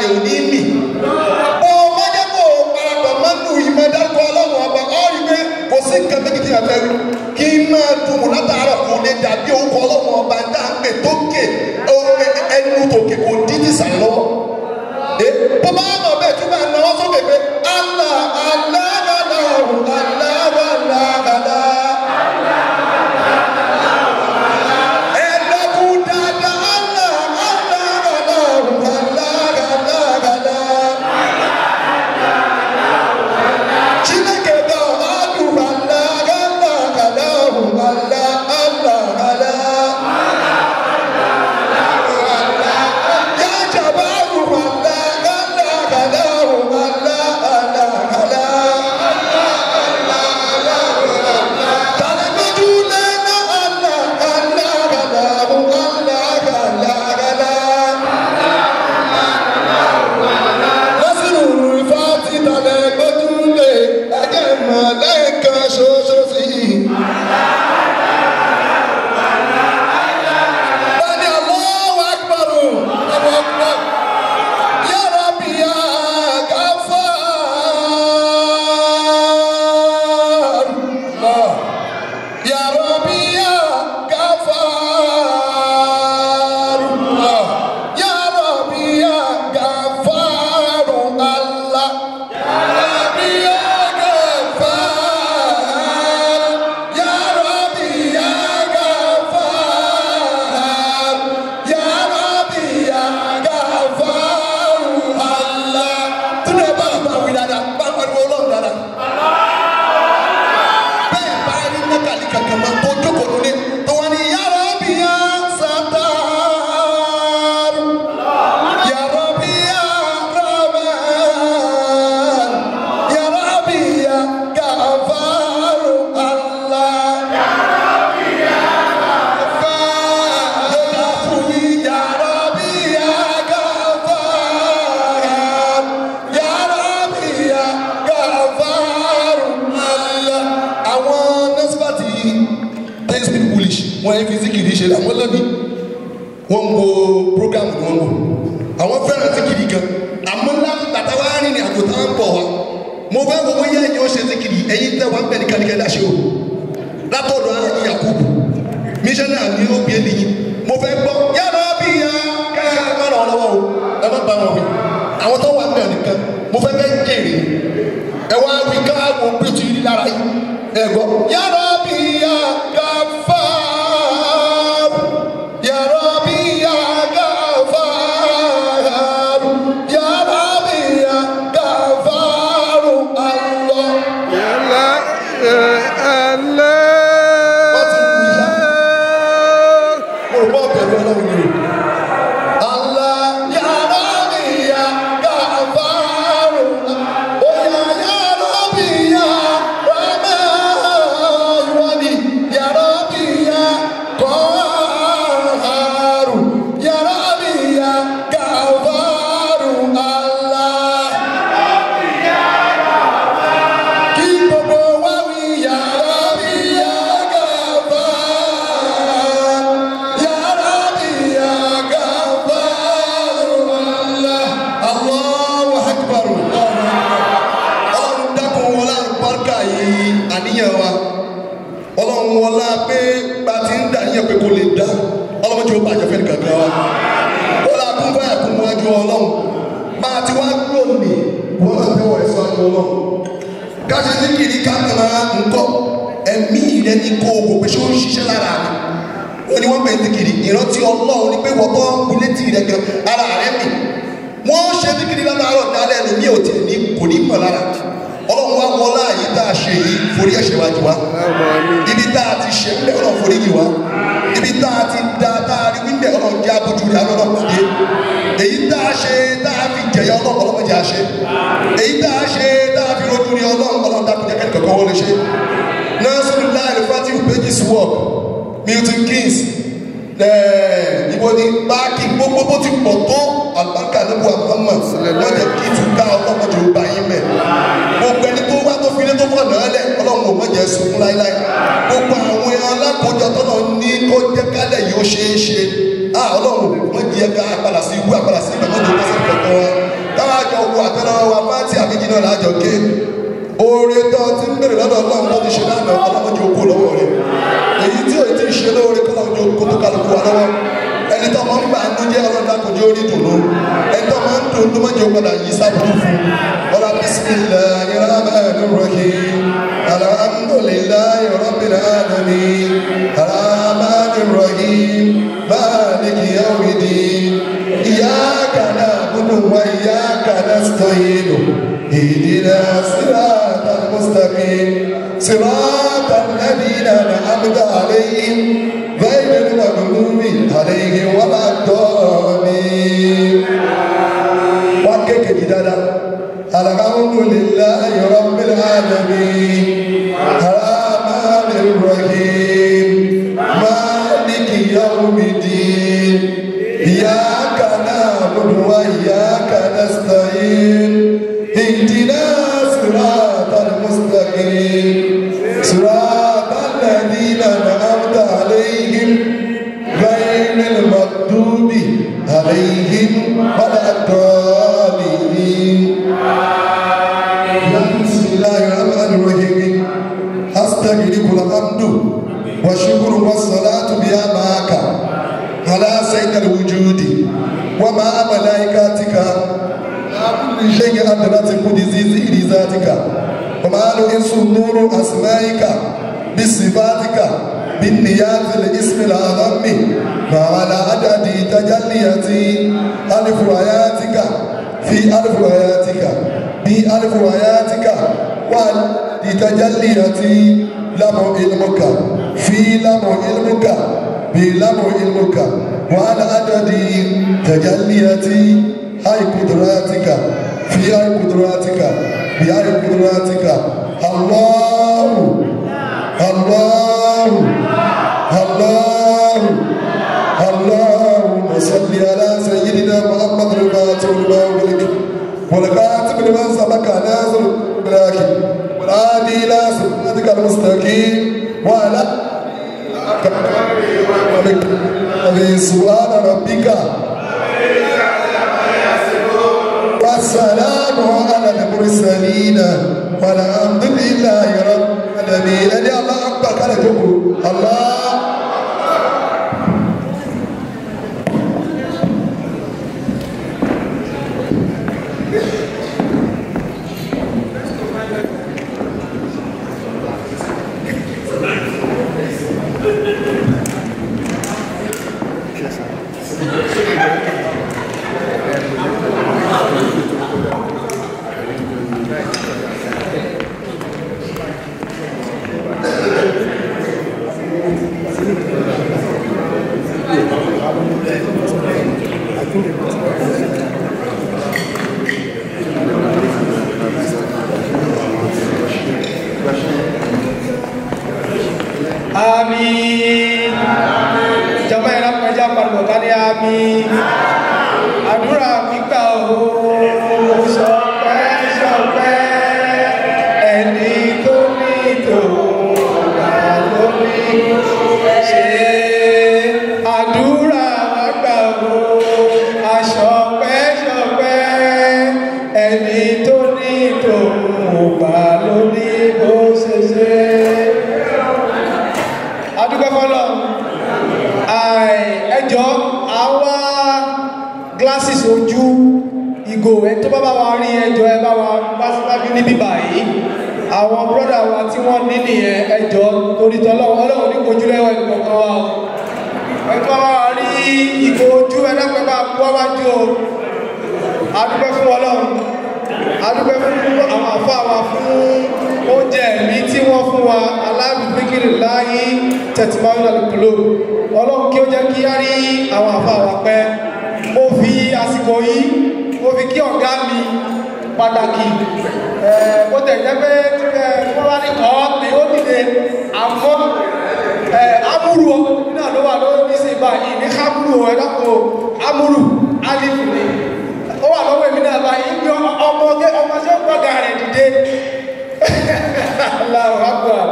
rẹ̀ ò ní mì bó o má jẹ́ kó o parapọ̀ mọ́nú ìmọ̀ dárúkọ ọlọ́run ọba ọ́ rí pé kò sí nǹkan méjì tí a fẹ́ rí kí n máa dùn mọ́ látàárọ̀ kò lè dàbí orúkọ ọlọ́run ọba dá ń pè tókè ẹnu tòkè kò dín ní sàlẹ̀ lọ́wọ́ ẹ bó bá mọ̀ bẹ́ẹ̀ tún bá náwó sókè pé Allah Allah Allah Allah Allah Allah. Ẹ̀dọ́kùn dáadáa Allah Allah Allah Allah Allah. Chineke ga ọdụ Allah Allah Allah Allah Allah Allah. Ya jabaru Allah Allah Allah Allah Allah. Tàlẹ́gbẹ́jú lẹ́nà Allah Allah Allah Allah Allah. Lọ́sìnù ìfàtí tàlẹ́gbẹ́jú lé ẹ̀jẹ̀ mọ̀ lẹ́ẹ̀kan ṣoṣo sí i. Bani Allahu Akbar. Allahu Akbar. Ya Rabbi ya Ghaffar. Allah. Ya Rabbi ya Ghaffar. Allah. Ya Rabbi ya Ghaffar. Allah. Ya Rabbi ya Ghaffar. Ya Rabbi ya Ghaffar. Ya Rabbi ya Ghaffar. Allah. Tún ẹ bá bá wí dáadáa, bá pariwo ọlọ́run dáadáa. Bẹ́ẹ̀ bá rí nákàlí kankan máa tó jókòó lóní. Tó wá ní Ya Rabbi ya Sattar. Ya Rabbi ya Rahman. Ya Rabbi ya Ghaffar. Allah. Ya Rabbi ya Ghaffar. Ya Rabbi ya Ghaffar. Ya Rabbi ya Ghaffar. Allah. Àwọn nọ́sípàtì ten speak foolish wọ́n ẹ fi síkìrì ṣe àwọn lẹ́bi wọ́n ń wo program ni wọ́n ń wò àwọn fẹ́ràn síkìrì gan àmọ́ láti tàtà wá rìn ní àjò táwọn bọ̀ wá mo fẹ́ wo bóyá ẹ̀yin ó ṣe síkìrì ẹ̀yin tẹ́ wá ń bẹ̀ ní kàníkẹ́ dáṣẹ́ o látọ̀dọ̀ àyìn yakubu mísánná ní ó bí ẹni yìí mo fẹ́ gbọ́ yàrá bí ya kẹ́kẹ́ ẹ má ràn ọ́ lọ́wọ́ o ẹ má bá wọn wí àwọn tó wà ń bẹ̀ nìkan mo fẹ́ fẹ́ jèrè ẹ wá wí ká wo bí o ti rí lára yìí ẹ gbọ́ yàrá bí ya Ghaffar yàrá bí ya Ghaffar yàrá bí ya Ghaffar Allah. Yàrá Allah. mo rò bọ́ bẹ̀rù ọlọ́run ni o. Allah ya Rabbi ya Ghaffar. Oya ya Rabbi ya Rahman. Ìwọ ni ya Rabbi ya Qahhar. Ya Rabbi ya Ghaffar. Allah. Kí gbogbo wa wí ya Rabbi ya Ghaffar. Ya Rabbi ya Ghaffar. Allah. Allahu Akbar. Ọlọ́run dákun wọlé àlùbáríkà yìí àníyàn wa. Ọlọ́run wọlá pé bá a ti ń dà níyàn pé kò lè dá. Ọlọ́run tí ó bàjẹ́ fẹ́ nìkan kan wa. Wọlé akún fẹ́ àkún wájú Ọlọ́run. Bá a ti wá lónìí, wọ́n máa tẹ́wọ̀ ẹ̀sọ́ àjọ Ọlọ́run káṣí ní kìíní kámẹ́rà ńkọ́ ẹ̀mí rẹ ní kó o kò pé ṣé ó ń ṣiṣẹ́ lára mi wọ́n ní wọ́n pè é ní kìíní ìrántí ọlọ́run ní pé wọ́n tó ń wí létí rẹ gan ara rẹ mi wọ́n ṣe ní kìíní látàárọ̀ dálẹ́ ẹnu mi ò tẹ̀ ní kò ní mọ̀ lára ọlọ́run wá wọlá yìí tá a ṣe yìí forí ẹ̀ṣẹ̀ wájú wa ibi tá a ti ṣe ń bẹ̀ ọlọ́run forí yìí wá ibi tá a ti da tá a rí wíńbẹ̀ ọlọ́run jẹ́ abójú rẹ̀ alọ́run pàdé èyí tá a ṣe tá a fi jẹ̀yà ọlọ́run ọlọ́run jẹ́ a ṣe èyí tá a ṣe tá a fi rojú rí ọlọ́run ọlọ́run dákun jẹ́ kẹ́kẹ́ kọ́kọ́ wọlé ṣe nursery line fatiu pages work milton keynes ẹẹ ibo ni báàkì gbogbo bó ti pọ̀ tó alibarika níbo Muhammad lọ́jọ́ kí tún ká ọlọ́mọdé ó bá yín mẹ́ gbogbo ẹni tó wá tó fi ilé tó fọ̀ náà lẹ̀ ọlọ́run ò mọ̀jẹ̀ sunkún láíláí gbogbo àwọn alákòójọ tọ́nà ní kó jẹ́ kálẹ̀ yóò ṣeé ṣe ah ọlọ́run wọ́n jẹ́ ká apàdà sí ibú apàdà sí ìgbà tó tó tó sí ìgbà kan wá yìí náà lájọ ké oore tó ti ń bèrè lọ́dọ̀ ọlọ́run tó ti ṣe lánàá ọlọ́run jẹ́ okó lọ́wọ́ rẹ̀ èyí tí òye ti ń ṣe lóore kọ́ lọ́run jẹ́ okó tó kálukú wa lọ́wọ́ ẹni tó máa ń gbà ń jẹ́ ọlọ́run dákun jẹ́ orí dùnú ẹni tó máa ń dùn tó máa jẹ́ padà yìí sábúrú fún ọlá bisimilahi rahman rahim alhamdulilayi rabbil alamin rahman rahim maliki yawmidin iyaka na'budu wa iyaka nasta'in اهدنا صراط المستقيم صراط الذين انعمت عليهم غير المغضوب عليهم ولا الضالين وكيك جدادا الحمد لله رب العالمين الرحمن الرحيم مالك يوم الدين اياك نعبد واياك نستعين اهدنا صراط المستقيم صراط الذين انعمت عليهم غير المغضوب عليهم ولا الضالين بسم الله الرحمن الرحيم استغفرك الحمد والشكر والصلاة بها معك على سيد الوجود ومع ملائكتك كل شيء أدرت قدسي ذاتك وما له نور أسمائك بصفاتك بالنيات الاسم الأعظم وعلى عدد تجليات ألف آياتك في ألف آياتك بألف آياتك وعلى تجليات لم علمك في لم علمك بلم علمك وعلى عدد تجليات هاي قدراتك في هاي قدراتك بهاي قدراتك الله الله الله اللهم صل على سيدنا محمد الفاتح لما أغلق والكاتب لما سبق ناصر براكي والعادي إلى صراطك المستقيم وعلى سبحان ربك والسلام على المرسلين والحمد لله رب العالمين ẹni allah akpa kálẹ̀ tó kù allah. àmín jọba ẹ̀rọ pẹ̀já pariwo ká ní àmín àdúrà gbígbà o ṣọpẹ́ ṣọpẹ́ ẹni tó ní tòun ló ní ṣe àdúrà gbàgbà o àṣọpẹ́ ṣọpẹ́ ẹni tó ní tòun gbà ló ní bó ṣe ṣe adúgbò fọlọ ẹjọ àwa glasses ojú ìgò ẹ tó bá bá wa rí ẹjọ ẹ bá wa bá síwájú níbí báyìí àwọn brọ́dà wa tí wọ́n ní nìyẹn ẹjọ torí tọ́lọ́wọ́ ọlọ́run ní kojú lẹ́wọ̀ ìkọ̀kan wa o ẹ tó bá bá wa rí ìgò ojú ẹ dápẹ́ bá wá wájú o adúgbò fún ọlọ́run adúgbò fún àwọn àfọ àwa fún oúnjẹ mi tí wọ́n fún wa alábìbíkiri láyé tẹ̀tìmáwìlà lùkúlò ọlọ́run kí ó jẹ́ kí á rí àwọn àfa wa pẹ́ mo fi àsìkò yìí mo fi kí ọ̀gá mi pàtàkì bó tẹ̀ jẹ́ pé wọ́n bá ní kọ́ pé ó dìde àmọ́ amúrù náà ló wà lórí ní sí báyìí ní kámúrù ẹ̀ dákò amúrù alifu ni ó wà lọ́wọ́ èmi náà báyìí ní ọmọ ọmọ tí ó gbọ́gà rẹ̀ dìde Allahu Akbar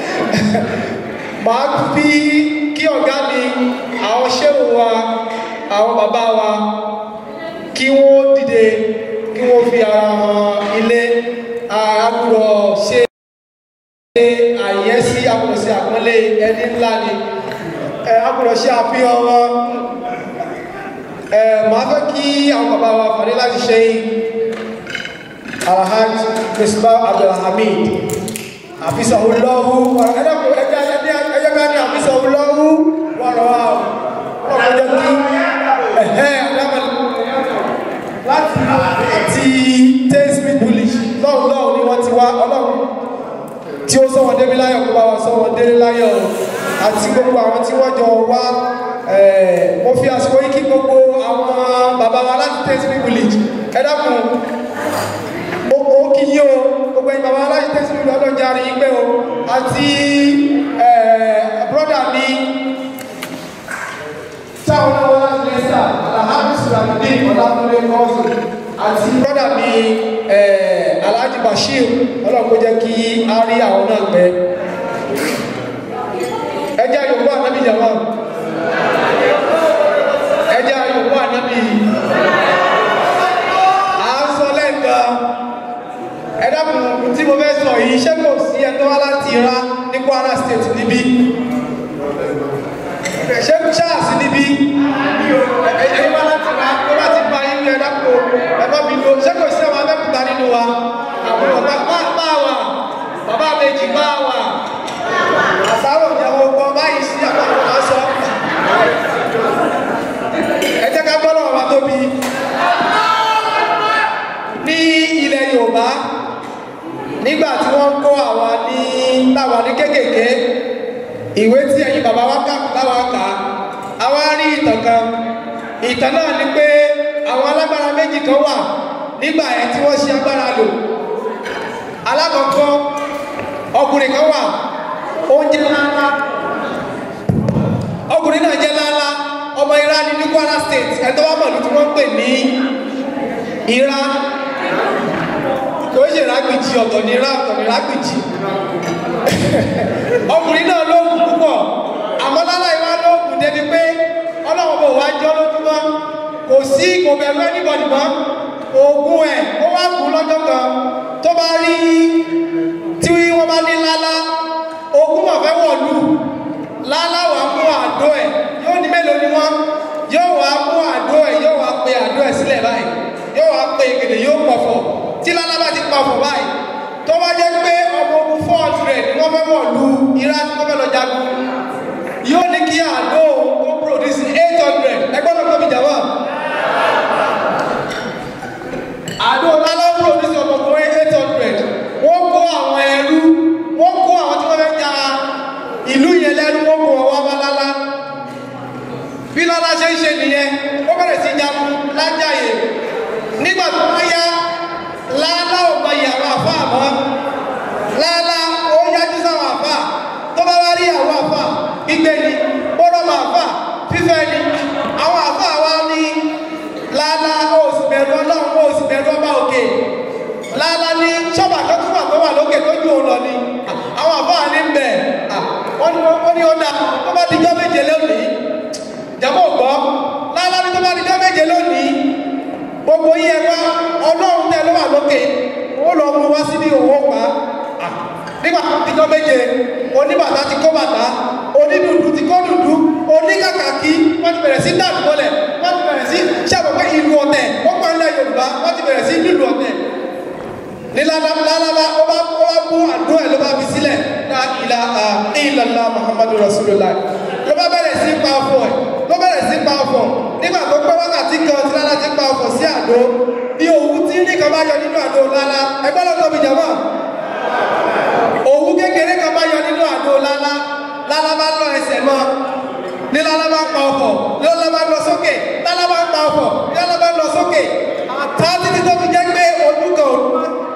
màá fi kí ọ̀gá mi àwọn ṣéwù wa àwọn bàbá wa kí wọ́n dìde kí wọ́n fi ara hàn ilé ẹni ńlá ni ẹ agbọ́dọ̀ ṣe àfihàn wọn ẹ màá fẹ́ kí àwọn bàbá wa fàdé láti ṣe alhaj misbah abdulhamid àfisàwòlọ́wù ẹ̀dẹ́kùn ẹ̀jẹ̀ ẹ̀jẹ̀ ká ní àfisàwòlọ́wù wọ̀rọ̀ wa ọ̀rọ̀ jẹ́ kí ẹ̀hẹ́ láti láti tẹ́sí bullish lọ́wọ́ lọ́wọ́ ni wọ́n ti wá ọlọ́run tí ó sọ́wọ́n débi láyọ̀ kó bá wa sọ́wọ́n délé láyọ̀ àti gbogbo àwọn tí wọ́n jọ wá mo fi àsìkò yìí kí gbogbo àwọn bàbá wa láti tẹ́sí bullish ẹ dákun ó kí yí o gbogbo ẹ̀yin bàbá wa láti tẹ́sí bullish ọlọ́jà rí pé o àti brọ́dà mi táwọn náà wọ́n láti lẹ́sà alahami sulamudi ọ̀làkúnlé kọ́ọ̀sì àti brọ́dà mi alhaji bashir ọlọ́run kó jẹ́ kí a rí àwọn náà pẹ́ ẹjẹ́ yorùbá ànábì jama ẹjẹ́ yorùbá ànábì à ń sọ lẹ́ẹ̀kan ẹ̀dàkùn tí mo fẹ́ sọ yìí ṣé kò sí ẹ̀tọ́ wá láti ra ní kwara state níbí ṣé ṣáàsì níbí ẹ̀yìn wá láti ra tó bá ti bá yín ẹ̀dàkùn ẹ̀fọ́ mi lo ṣé kò sí ọmọ abẹ́kúta nínú wa àwọn ọ̀gá bá wà bàbá méjì bá wà àsáró ìyàwó gbọ́ báyìí sí àpapọ̀ máa sọ ẹ jẹ́ ká gbọ́dọ̀ wà tóbi ní ilẹ̀ Yorùbá nígbà tí wọ́n kó àwa ní táwa ní kéékèèké ìwé tí ẹ̀yin bàbá wa kà táwa kà àwa rí ìtàn kan ìtàn náà ni pé àwọn alágbára méjì kan wà nígbà yẹn tí wọ́n ṣe agbára lò alákọ̀ọ́kọ́ ọkùnrin kan wà oúnjẹ ńláńlá ọkùnrin náà jẹ́ ńláńlá ọmọ Ìrá ní ní Kwara state ẹ̀tọ́ wà mọ̀lú tí wọ́n ń pè ní Ìrá kò ṣe ìrágbìjì ọ̀tọ̀ ní Ìrá ọ̀tọ̀ ní ìrágbìjì ọkùnrin náà lóògùn púpọ̀ àmọ́ lálá ìwá lóògùn débi pé ọlọ́run bò wá jọ́ lójúmọ́ kò sí kò bẹ̀rù anybody mọ́ oògùn ẹ̀ ó wá kú lọ́jọ́ kan tó bá rí tí wọ́n bá ní lálá ogun mà fẹ́ wọ̀lú lálá wà mú àdó ẹ̀ yóò ní mélòó ni wọ́n yóò wá mú àdó ẹ̀ yóò wá pe àdó ẹ̀ sílẹ̀ báyìí yóò wá pe gèdè yóò pọ̀fọ̀ tí lálá bá ti pọ̀fọ̀ báyìí tó bá jẹ́ pé ọmọ ogun four hundred ni wọ́n fẹ́ wọ̀lú irá tí wọ́n fẹ́ lọ jagun yóò ní kí àdó ó produce eight hundred ẹgbẹ́ náà tóbi jà wá àdó lálá produce ọmọkùnrin eight hundred wọ́n kó àwọn ẹrú wọ́n kó àwọn tí wọ́n fẹ́ ja ìlú yẹn lẹ́rú wọ́n kó ọwọ́ abálálá bí lọ́lá ṣe ń ṣe nìyẹn ó bẹ̀rẹ̀ sí jagun lájàyè nígbà tó wọ́n yá lálá ò mọ ìyàwó àfa àmọ́ lálá ó yájú sáwọn àfa tó bá wá rí àwọn àfa gbígbé ni bọ́dọ̀ mọ àfa fífẹ́ ni àwọn àfa wa ní lálá ó sì bẹ̀rù ọlọ́run ó sì bẹ̀rù ọba òkè lálá ní ṣọ́bà kan tó wà tó wà lókè tó ju òun lọ ni àwọn àfáà ní ń bẹ̀ wọ́n ní wọ́n ní ó dá tó bá dijọ́ méje lónìí jẹ́mọ̀ gbọ́ lálá ní tó bá dijọ́ méje lónìí gbogbo yín ẹ wá ọlọ́run tẹ ló wà lókè ó lọ mú wá sí ní òwò pa nígbà dijọ́ méje oníbàtà ti kó bàtà onídùúdù ti kó dùdú oníkàkàkí wọ́n ti bẹ̀rẹ̀ sí dàbí mọ́lẹ̀ wọ́n ti bẹ̀rẹ̀ sí ṣàbọ̀ pé ìlú ọ̀tẹ̀ wọ́n pa ilẹ̀ Yorùbá wọ́n ti bẹ̀rẹ̀ sí nílùú ọ̀tẹ̀ ní lálálá ó bá ó bá mú àdó ẹ̀ ló bá fi sílẹ̀ la ilaha illallah muhammadu rasulullah ló bá bẹ̀rẹ̀ sí pa ọ̀fọ̀ ẹ̀ ló bẹ̀rẹ̀ sí pa ọ̀fọ̀ nígbà tó pẹ́ wákàtí kan tí lálá ti pa ọ̀fọ̀ sí àdó bí òwú tí ní kan bá yọ nínú àdó lálá ẹgbẹ́ ló tóbi jàmọ́ òwú kékeré kan bá yọ nínú àdó lálá lálá bá lọ ẹsẹ̀ mọ́ ní lálá bá pa ọ̀fọ̀ ní lálá bá lọ sókè lálá bá pa ọ̀fọ̀ ní lálá bá lọ sókè àtà títí tó fi jẹ́ pé ojú kan òru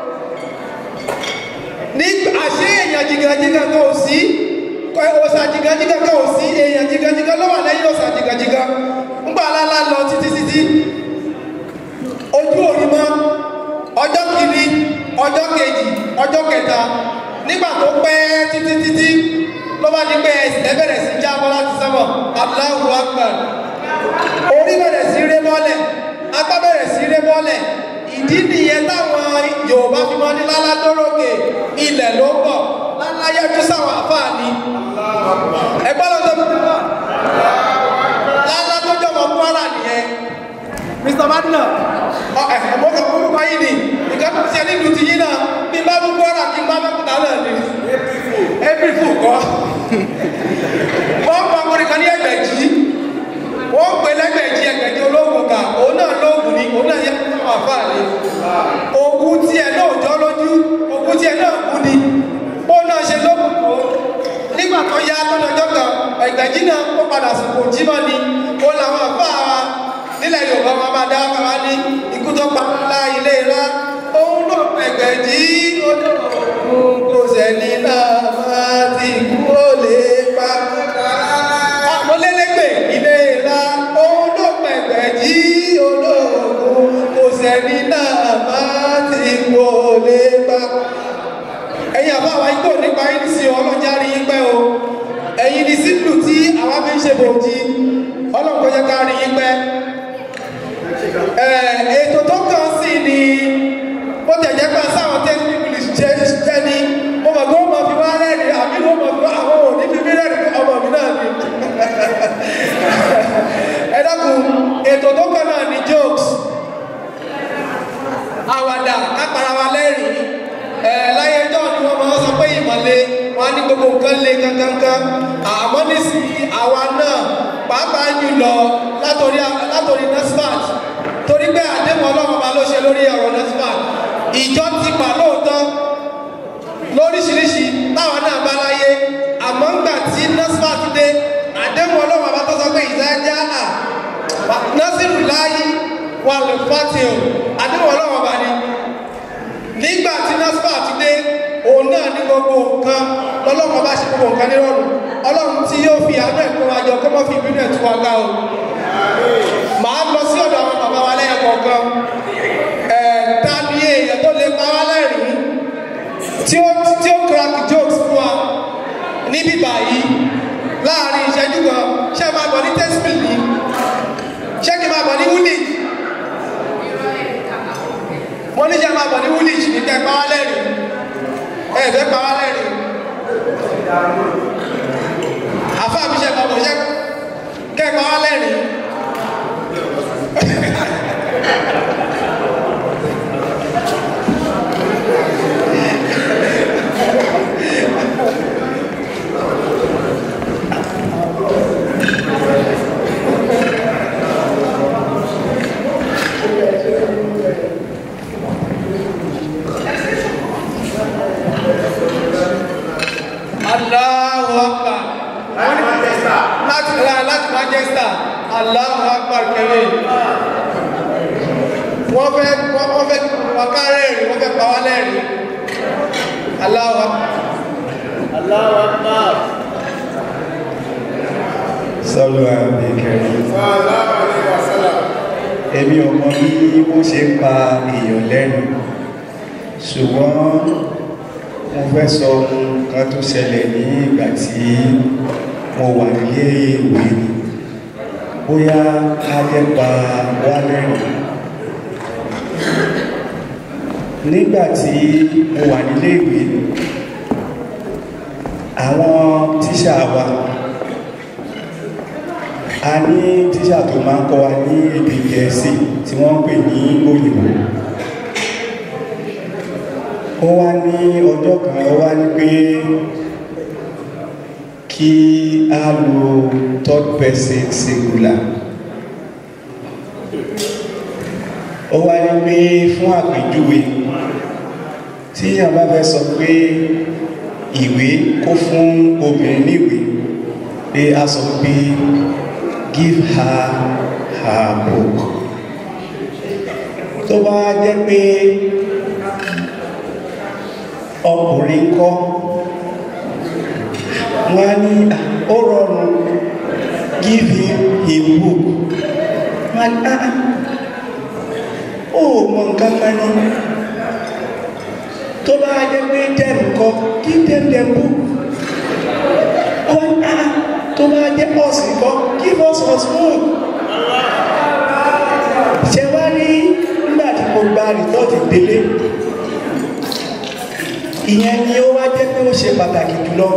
ní àṣé èèyàn jìgàjìgà kan ò sí òòsà jìgàjìgà kan ò sí èèyàn jìgàjìgà ló wà lẹ́yìn òòsà jìgàjìgà ńgbà lálá lọ títí títí ojú òrí mọ́ ọjọ́ kìíní ọjọ́ kejì ọjọ́ kẹta nígbà tó pẹ́ títí títí ló bá ní pé ẹsẹ̀ bẹ̀rẹ̀ sí jábọ́ láti sánmọ̀ Allahu Akbar orí bẹ̀rẹ̀ sí ré mọ́lẹ̀ apá bẹ̀rẹ̀ sí ré mọ́lẹ̀ ìdí nìyẹn táwọn Yorùbá fi mọ́ ní lálá tó rókè ilẹ̀ ló ń bọ̀ lálá láyé tó sáwọn àfáà ni ẹgbẹ́ ló tó fi wá lálá tó jọmọ kwara nìyẹn mr madina ọ ẹ ẹ mọ́kàn kúrúkọ yìí ni nǹkan tó ṣe nílùú ti yín náà bí bá mú kwara kí n bá mẹ́kúta náà ni april fool kọ́ wọ́n pa ọkùnrin kan ní ẹgbẹ̀jì wọ́n pè lẹ́gbẹ̀jì ẹgbẹ̀jì ológun kà òun náà lóògùn ni òun náà yẹ kó sáwọn àfáà ni ogun tiẹ̀ náà jọ lójú ogun tiẹ̀ náà kú ni ó náà ṣe lóògùn tó nígbà tó yá tó lọ́jọ́ kan ẹgbẹ̀jì náà ó padà sùkò jímọ̀ ni ó làwọn àfáà wa nílẹ̀ yorùbá wọn máa dá káwá ní ikú tó pa ńlá ilé ńlá òun náà ẹgbẹ̀jì ó lóògùn kò sẹ́ni náà máa ti kú ó lè pa àmọ́lélẹ́gbẹ̀ ilé ńlá òun náà ẹgbẹ̀jì olóògùn kò sẹ́ni náà máa ti kú ó lè pa ẹ̀yin àbáwá igbó nípa yín sí ọlọ́jà rí yín pẹ́ o ẹ̀yin ní sílù tí àwa fi ń ṣe bòjì ọlọ́run kò yẹ ká rí yín pẹ́ ètò tó kàn sí ni bó tẹ̀ jẹ́ pé sáwọn tẹ́ english jẹ́ jẹ́ ni mo mọ̀ pé ó mọ̀ fi wá rẹ́rìn àbí mo mọ̀ pé àwọn ò ní fi mí rẹ́rìn ọmọ mi náà ni ẹ dákun ètò tó kàn náà ni jokes àwàdà kápára wa lẹ́rìn ẹ láyé ẹjọ́ ni wọ́n máa ń sọ pé ìmọ̀le wọn á ní gbogbo nǹkan le kankankan àmọ́ nísìnyí àwa náà pàápàá jùlọ látòrí látòrí nasfat torí pé àdéhùn ọlọ́run ọba ló ṣe lórí ọ̀rọ̀ nasfat ìjọ ti pa lóòótọ́ lóríṣiríṣi táwọn náà bá láyé àmọ́ ńgbà tí nasfat dé àdéhùn ọlọ́run ọba tó sọ pé ìdájá à násìrù láyé wà lè fàtìl àdéhùn ọlọ́run ọba ni nígbà tí nasfat dé òun náà ní gbogbo nǹkan lọ́lọ́run bá ṣe gbogbo nǹkan nírọ̀rùn ọlọ́run tí yóò fi àánú ẹ̀kọ́ wa jọ kó mọ́ fi ìbínú ẹ̀tún wa gbá o màá lọ sí ọ̀dọ̀ àwọn bàbá wa lẹ́yìn kọ̀ọ̀kan ẹ̀ ta ni èèyàn tó lè pa wá lẹ́rìn tí ó tí ó crack jokes fún wa níbí báyìí láàrin ìṣẹ́jú kan ṣé máa bọ̀ ní tẹ́sípì ni ṣé kí n máa bọ̀ ní woolwich mo ní ṣe máa bọ̀ ní woolwich ní kẹ́ pa wá lẹ́rìn ẹ̀ fẹ́ pa wá lẹ́rìn àfa mi ṣe bàbá ṣe kẹ́kọ̀ọ́ wá lẹ́rìn Allahu Akbar láti ra láti Manchester Allahu Akbar kẹrẹ wọ́n fẹ́ wọ́n fẹ́ wákàrẹ́ rí wọ́n fẹ́ pa wá lẹ́rìn Allahu Akbar Allahu Akbar. sọ́lọ́ àmì kẹrin èmi ò mọ bí wọ́n ṣe ń pa èèyàn lẹ́nu ṣùgbọ́n mo fẹ́ sọ nǹkan tó ṣẹlẹ̀ ní ìgbà tí mo wà nílé ìwé ni bóyá ajẹ́pa wá lẹ́rìn nígbà tí mo wà nílé ìwé àwọn tíṣà wa a ní tíṣà tó máa ń kọ́ wa ní èdè gẹ̀ẹ́sì tí wọ́n ń pè ní òyìnbó ó wá ní ọjọ́ kan ó wá ní pé kí a lo third person singular ó wá ní pé fún àpèjúwe tí èèyàn bá fẹ́ sọ pé ìwé kó fún obìnrin níwèé pé a sọ pé give her her book tó bá jẹ́ pé ọkùnrin kọ́ wọ́n á ní ó rọrùn give him his book wọ́n á ní ó mọ nǹkan kan ní tó bá jẹ́ pé dem kọ́ give them their book wọ́n á tó bá jẹ́ us kọ́ give us us book ṣe wá rí nígbà tí mo gba rìsọ́ọ̀tì délé ìyẹn ni ó wá jẹ́ pé ó ṣe pàtàkì jùlọ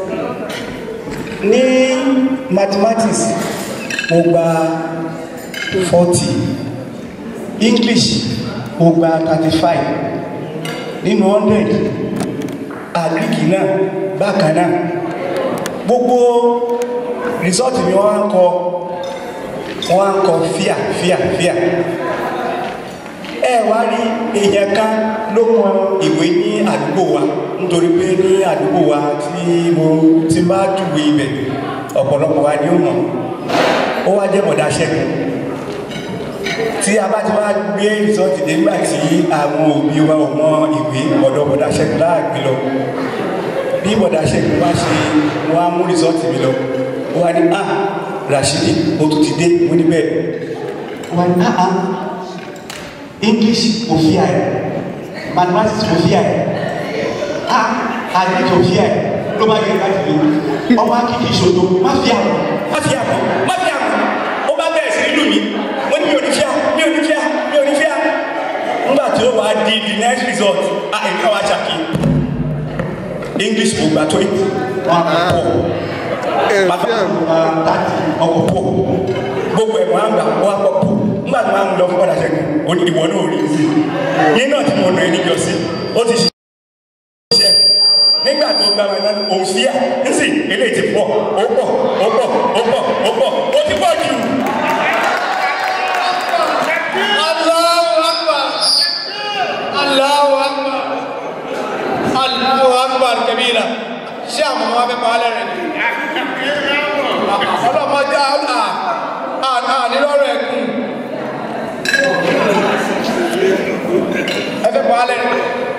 ní mathematics mo gba forty english mo gba thirty five nínú hundred àgíríkì náà bákan náà gbogbo rìsọ́ọ̀tì mi wọ́n á kọ wọ́n á kọ fíà fíà fíà ẹ wá rí èèyàn kan ló mọ ìwé ní àdúgbò wa nítorí pé ní àdúgbò wa tí mo ti bá júwe ibẹ̀ ọ̀pọ̀lọpọ̀ wa ni ó mọ̀ ó wá jẹ́ bọ̀dá ṣẹ́gun tí a bá ti wá gbé rìsọ́ọ̀tì dé nígbà tí àwọn òbí wa ò mọ ìwé ọ̀dọ̀ bọ̀dá ṣẹ́gun láàgbé lọ bí bọ̀dá ṣẹ́gun wá ṣe wọ́n á mú rìsọ́ọ̀tì mi lọ ó wá ní ah Rashidi o tún ti dé mo ní bẹ́ẹ̀ ó wá ní ah ah English kò fi àyè mathematics kò fi àyè ah àgbẹ̀ kò fi àyè ló bá yẹ láti lè ọmọ akíkì ìṣòro má fi àwọn má fi àwọn má fi àwọn ó bá bẹ̀rẹ̀ sí nílùú mi mo ní mi ò ní fi àwọn mi ò ní fi àwọn mi ò ní fi àwọn nígbà tí ó wà á di the next result ah èmi náà wá ṣàkí English kò gbà tó yìí wọn kò pọ̀ bàbá ọkọ̀ pọ̀ gbogbo ẹ̀ wọ́n á gbà wọ́n á pọ̀ pọ̀ nígbà tí wọ́n á lọ fún padà ṣẹ́gun ó ní ìwọ náà rí sí i ní náà tí mo nà ẹni jọ sí ó ti ṣiṣẹ́ nígbà tó gba wọn náà òun sí à ń sì eléyìí ti pọ̀ ó pọ̀ ó pọ̀ ó pọ̀ ó pọ̀ ó ti pọ̀ jù. Allahu Akbar. Allahu Akbar. Allahu Akbar kabira. Ṣé àwọn ọmọ wa fẹ́ pa á lẹ́rìn ni? Ọlọ́mọdé àná àná nírọ̀rọ̀ ẹ̀kún. Ẹ fẹ́ pa á lẹ́rìn.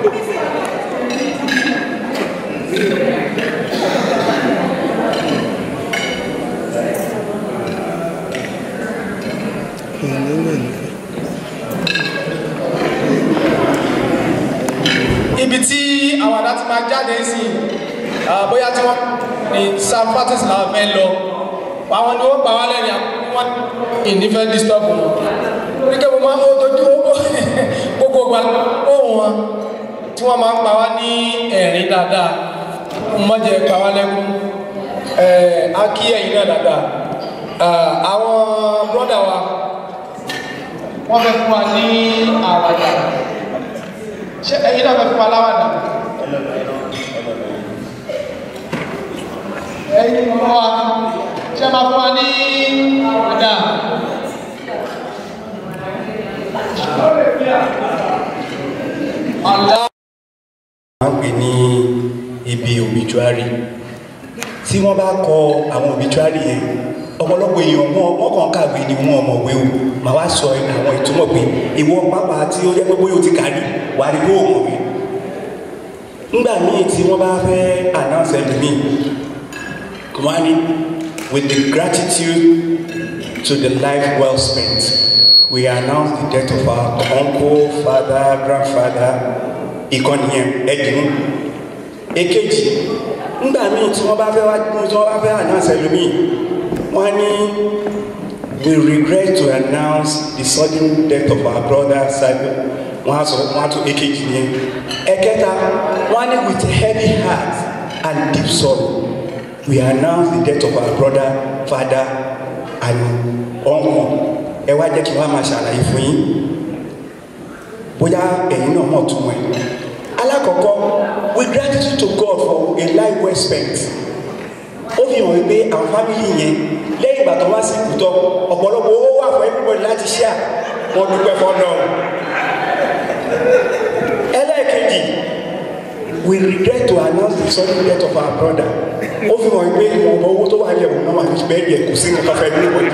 ibi tí àwọn àdá ti máa jáde sí ah, bóyá tí wọ́n ní sam fatis làwọn fẹ́ lọ àwọn ni wọ́n gbà wá lẹ́rìn àwọn wọ́n ìnífẹ́ disturb wọn nígbà mo máa ń dojú gbogbo gba ohun wọn tí wọ́n máa ń pa wá ní ẹ̀rín dáadáa mo má jẹ́ pa wá lẹ́kún ẹ̀ á kí ẹ̀yin náà dáadáa Ah, àwọn brọ́dà wa wọ́n fẹ́ fún wa ní àwàdà ṣe ẹ̀yin náà fẹ́ fún wa láwàdà ẹ̀yin mọ́ wa ṣe máa fún wa ní àwàdà Allah wọ́n pè ní ibi obituary tí wọ́n bá kọ àwọn obituary yẹn ọ̀pọ̀lọpọ̀ èèyàn wọn wọ́n kàn kàwé ni wọn ọmọwé o màá wá sọ àwọn ìtumọ̀ pé ìwọ pápá tí ó jẹ́ pé bóyá o ti kàrí wà á rí bó o mọ̀wé nígbà míì tí wọ́n bá fẹ́ announce ẹlòmíì wọ́n á ní with the gratitude to the life well spent we announce the death of our uncle father grandfather ìkànnì yẹn ẹdínwó èkejì nígbà míì tí wọ́n bá fẹ́ wá tí wọ́n bá fẹ́ announce ẹlòmíì wọ́n á ní we regret to announce the sudden death of our brother Samuel wọ́n á sọ wọ́n á tún èkejì yẹn ẹ̀kẹta wọ́n á ní with heavy heart and deep sorrow we announce the death of our brother father and uncle ẹ wá jẹ́ kí wọ́n á máa ṣàlàyé fún yín bóyá ẹ̀yin náà mọ̀ tún ẹ̀ alákọ̀ọ́kọ́ with gratitude to God for a life well spent ó fi hàn wípé àwọn fámìlì yẹn lẹ́yìn ìgbà tó wá sí ìkútọ́ ọ̀pọ̀lọpọ̀ owó wà fún everybody láti share wọn dúpẹ́ fọ́nà ẹlẹ́ẹ̀kejì we regret to announce the sudden death of our brother ó fi hàn wípé ìwọ̀nba owó tó wà ní ẹ̀wọ̀n náà wà ní bẹ́ẹ̀ yẹ kò sí nǹkan fẹ́ ní ìwọ̀n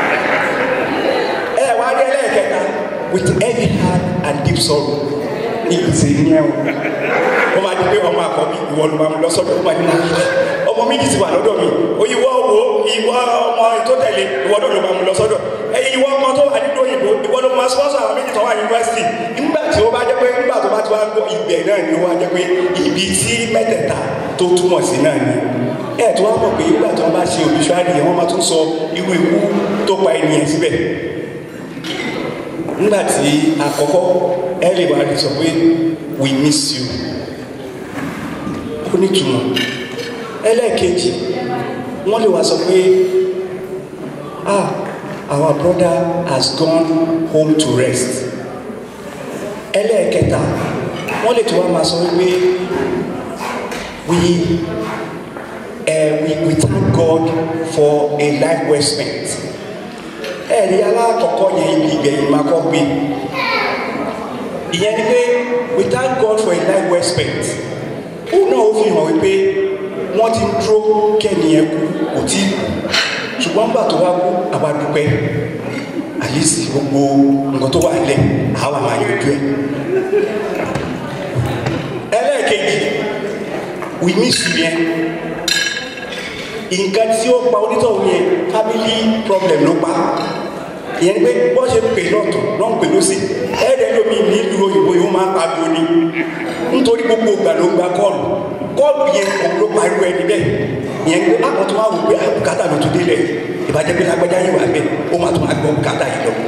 ẹ wá rí ẹlẹ́ẹ̀kẹta with heavy heart and deep sorrow ní ìgbésẹ̀ ní ẹ̀wọ̀n wọ́n máa di pé ọmọ àkọ́bí ìwọ ló máa mú lọ sọ́dọ̀ ó máa ní máa ọmọ méjì ti wà lọ́dọ̀ mi òyìnbó wo ìwọ ọmọ tó tẹ̀lé ìwọ náà ló máa mú lọ sọ́dọ̀ ẹ̀yìn ìwọ ọmọ tó wà nínú òyìnbó ìwọ ló máa sponsor àwọn méjì tó wà yunifásitì nígbà tí ó bá jẹ́ pé nígbà tó bá ti wá gbọ́ ibẹ̀ náà ni ó wá jẹ́ pé ibi tí mẹ́tẹ̀ẹ̀ta tó túmọ̀ sí náà ni ẹ̀ tó wá mọ̀ pé nígbà tí wọ́n bá ṣe obituary yẹn wọ́n máa tún sọ irú ikú tó pa ènìyàn síbẹ̀ nígbà tí àkọ́kọ́ everybody sọ pé we miss you kó nítumọ̀ ẹlẹ́ẹ̀kejì wọ́n lè wá sọ pé ah our brother has gone home to rest ẹlẹ́ẹ̀kẹta wọ́n lè tún wá máa sọ wípé we uh, we we thank God for a life well spent ẹ̀rí alákọ̀ọ́kọ́ yẹn ibi ìgbẹ̀yìn máa kọ́ gbé ìyẹn ni pé we thank God for a life well spent òun náà ó fi hàn wípé wọ́n ti ń dúró kẹ́niyẹn kú kò tí kú ṣùgbọ́n nígbà tó wá kú àwa dúpẹ́ àyèsí gbogbo nǹkan tó wà lẹ̀ àwa máa yanjú ẹ̀ ẹlẹ́ẹ̀kejì we miss you yẹn nǹkan tí ó pa onítọ̀hún yẹn family problem ló pa ìyẹn ni pé bọ́n ṣe pè lọ́tọ̀ lọ́n pè lọ́sì ẹ̀ẹ́dẹ̀ lómi nílùú òyìnbó yìí wọ́n máa ń pariwo ni nítorí gbogbo ìgbà ló ń gba kọ́ọ̀lù kọ́ọ̀lù yẹn òun ló pariwo ẹni bẹ́ẹ̀ ìyẹn ni pé àwọn tó wá wò pé àbùkátà ló tún délẹ̀ ìbàjẹ́ pé lágbájá yìí wà bẹ́ẹ̀ ó máa tún máa gbọ́ bùkátà yìí lọ.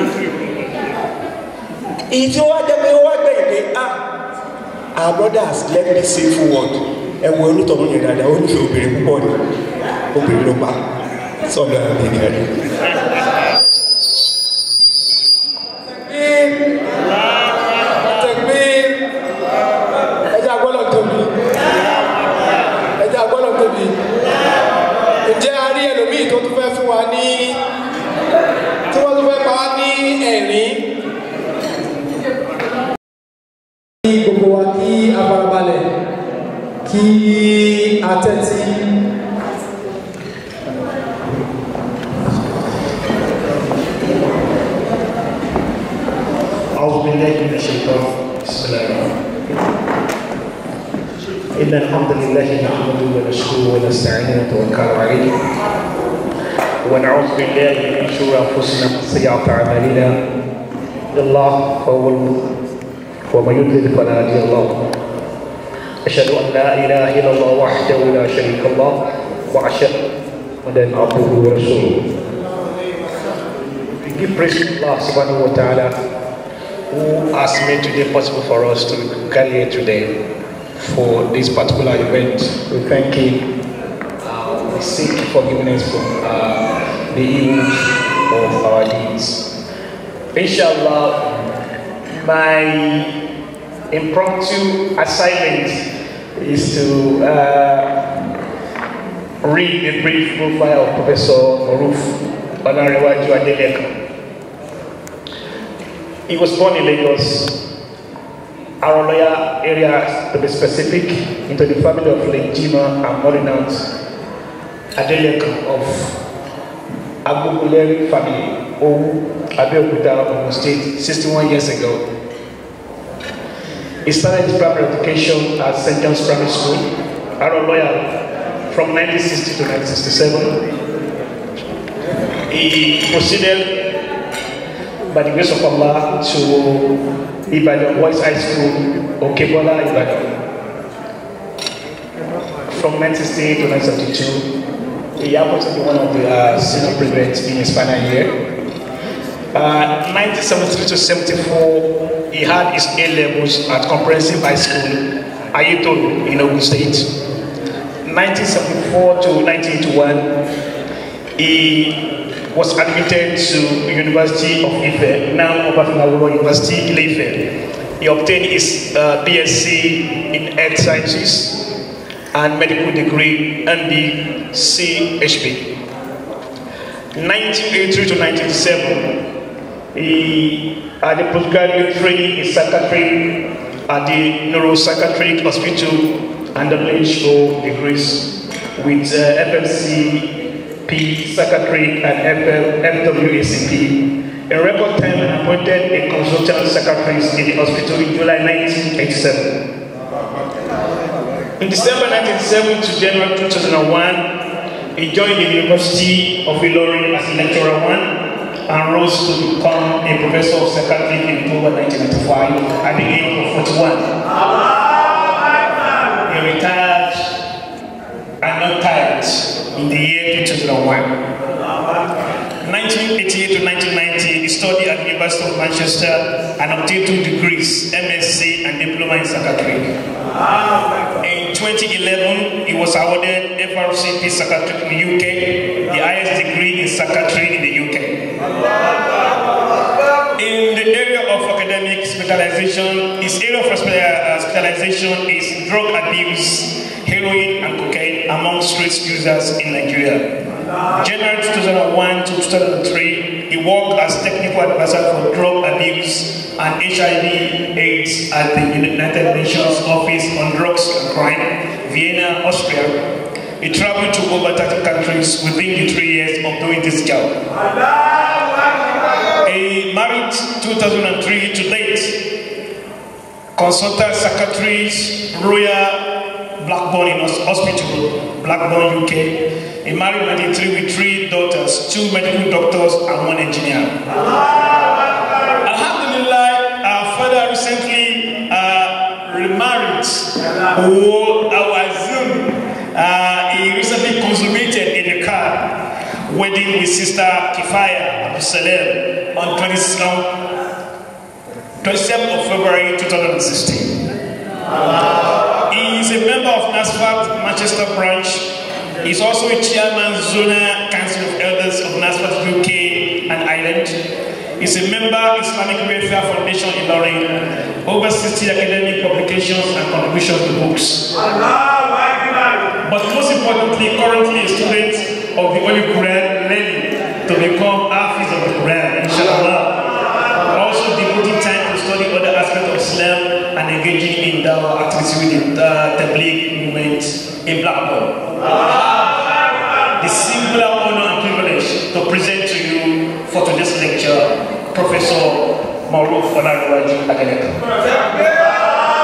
èyí tí ó wá jẹ́ pé ó wá gbẹ̀yìn pé ah our brothers let me say full word ẹ wo onítọ̀hún yẹn dáadáa ó nífẹ̀ẹ́ obìnrin púpọ̀ ni obìnrin ló pa sọ́dọ̀ àbẹ̀rẹ̀ rẹ̀. Takbir. Ẹja gbọ́dọ̀ tóbi. Ẹja gbọ́dọ̀ tóbi. Ǹjẹ́ a rí ẹlòmíì tó tún fẹ́ fún wa ní tí wọ́n tún fẹ́ pa wá ní ẹ̀rín? Kí gbogbo wa kí a farabalẹ̀ kí a tẹ́tí. أعوذ بالله من الشيطان بسم الله الرحمن الرحيم إن الحمد لله نحمده ونشكره ونستعينه ونتوكل عليه ونعوذ بالله من شرور أنفسنا وسيئات أعمالنا الله هو المهتد ومن يضلل فلا هادي له أشهد أن لا إله إلا الله وحده لا شريك له وأشهد أن عبده ورسوله We give praise to Allah subhanahu wa ta'ala who has made today possible for us to gather here today for this particular event. We thank Him. Uh, we seek forgiveness for uh, the evils of our deeds. Inshallah, my impromptu assignment is to uh, read a brief profile of Professor Moruf Olarewaju Adeleka. He was born in Lagos, Aroloya area to be specific, into the family of Lake Jima and Morinant Adeleka of Agboguleri family, Owu, Abeokuta, Ogun State, 61 years ago. He started his primary education at St. John's Primary School, Aroloya, from 1960 to 1967. He proceeded by the grace of Allah to Ibadan Boys High School, Okebola, Ibadan. From 1968 to 1972, he happened to be one of the uh, senior prefects in his final year. Uh, 1973 to 74, he had his A levels at Comprehensive High School, Ayetoro, in Ogun State. 1974 to 1981, he was admitted to University of Ife, now Obafemi Awolowo University, Ile-Ife. He obtained his uh, BSc in Earth Sciences and medical degree MD CHP. 1983 to 1987, he had a postgraduate training in psychiatry at the Neuropsychiatric Hospital and WHO degrees with uh, FMC P, Secretary, and FL, FWACP. In record time, and appointed a consultant secretary in the hospital in July 1987. In December 1997 to January 2001, he joined the University of Ilorin as lecturer one and rose to become a professor of psychiatry in October 1995 at the age of 41. He retired and not tired in the year 2001. 1988 to 1990, he studied at the University of Manchester and obtained two degrees, MSc and diploma in psychiatry. In 2011, he was awarded FRCP Secretary in the UK, the highest degree in secretary in the UK. In the area of academic specialization, his area of uh, specialization is drug abuse, heroin, and cocaine among street users in Nigeria. January 2001 to 2003, he worked as technical advisor for drug abuse and HIV/AIDS at the United Nations Office on Drugs and Crime, Vienna, Austria. He traveled to over 30 countries within the three years of doing this job. He married 2003 to date. Consultant secretaries, Royal Blackburn in Hospital, Blackburn, UK. He married 93 with three daughters, two medical doctors and one engineer. Alhamdulillah, our father recently uh, remarried. Oh, our Zoom. Uh, he recently consummated in the car wedding with sister Kifaya Abu Salem on 27th of February 2016. He is a member of NASFAT Manchester branch. He's also a chairman Zona Council of Elders of NASFAT UK and Ireland. He's a member Islamic Welfare Foundation in Lorraine. Over 60 academic publications and contributions to books. But most importantly, currently a student of the Holy Quran learning to become Hafiz of the Quran, inshallah. Also devoting time to study other aspects of Islam and engaging in the activity with the uh, Tabligh movement in Blackburn. The singular honor and privilege to present to you for today's lecture, Professor Maruf Olaruwaju Adeleke.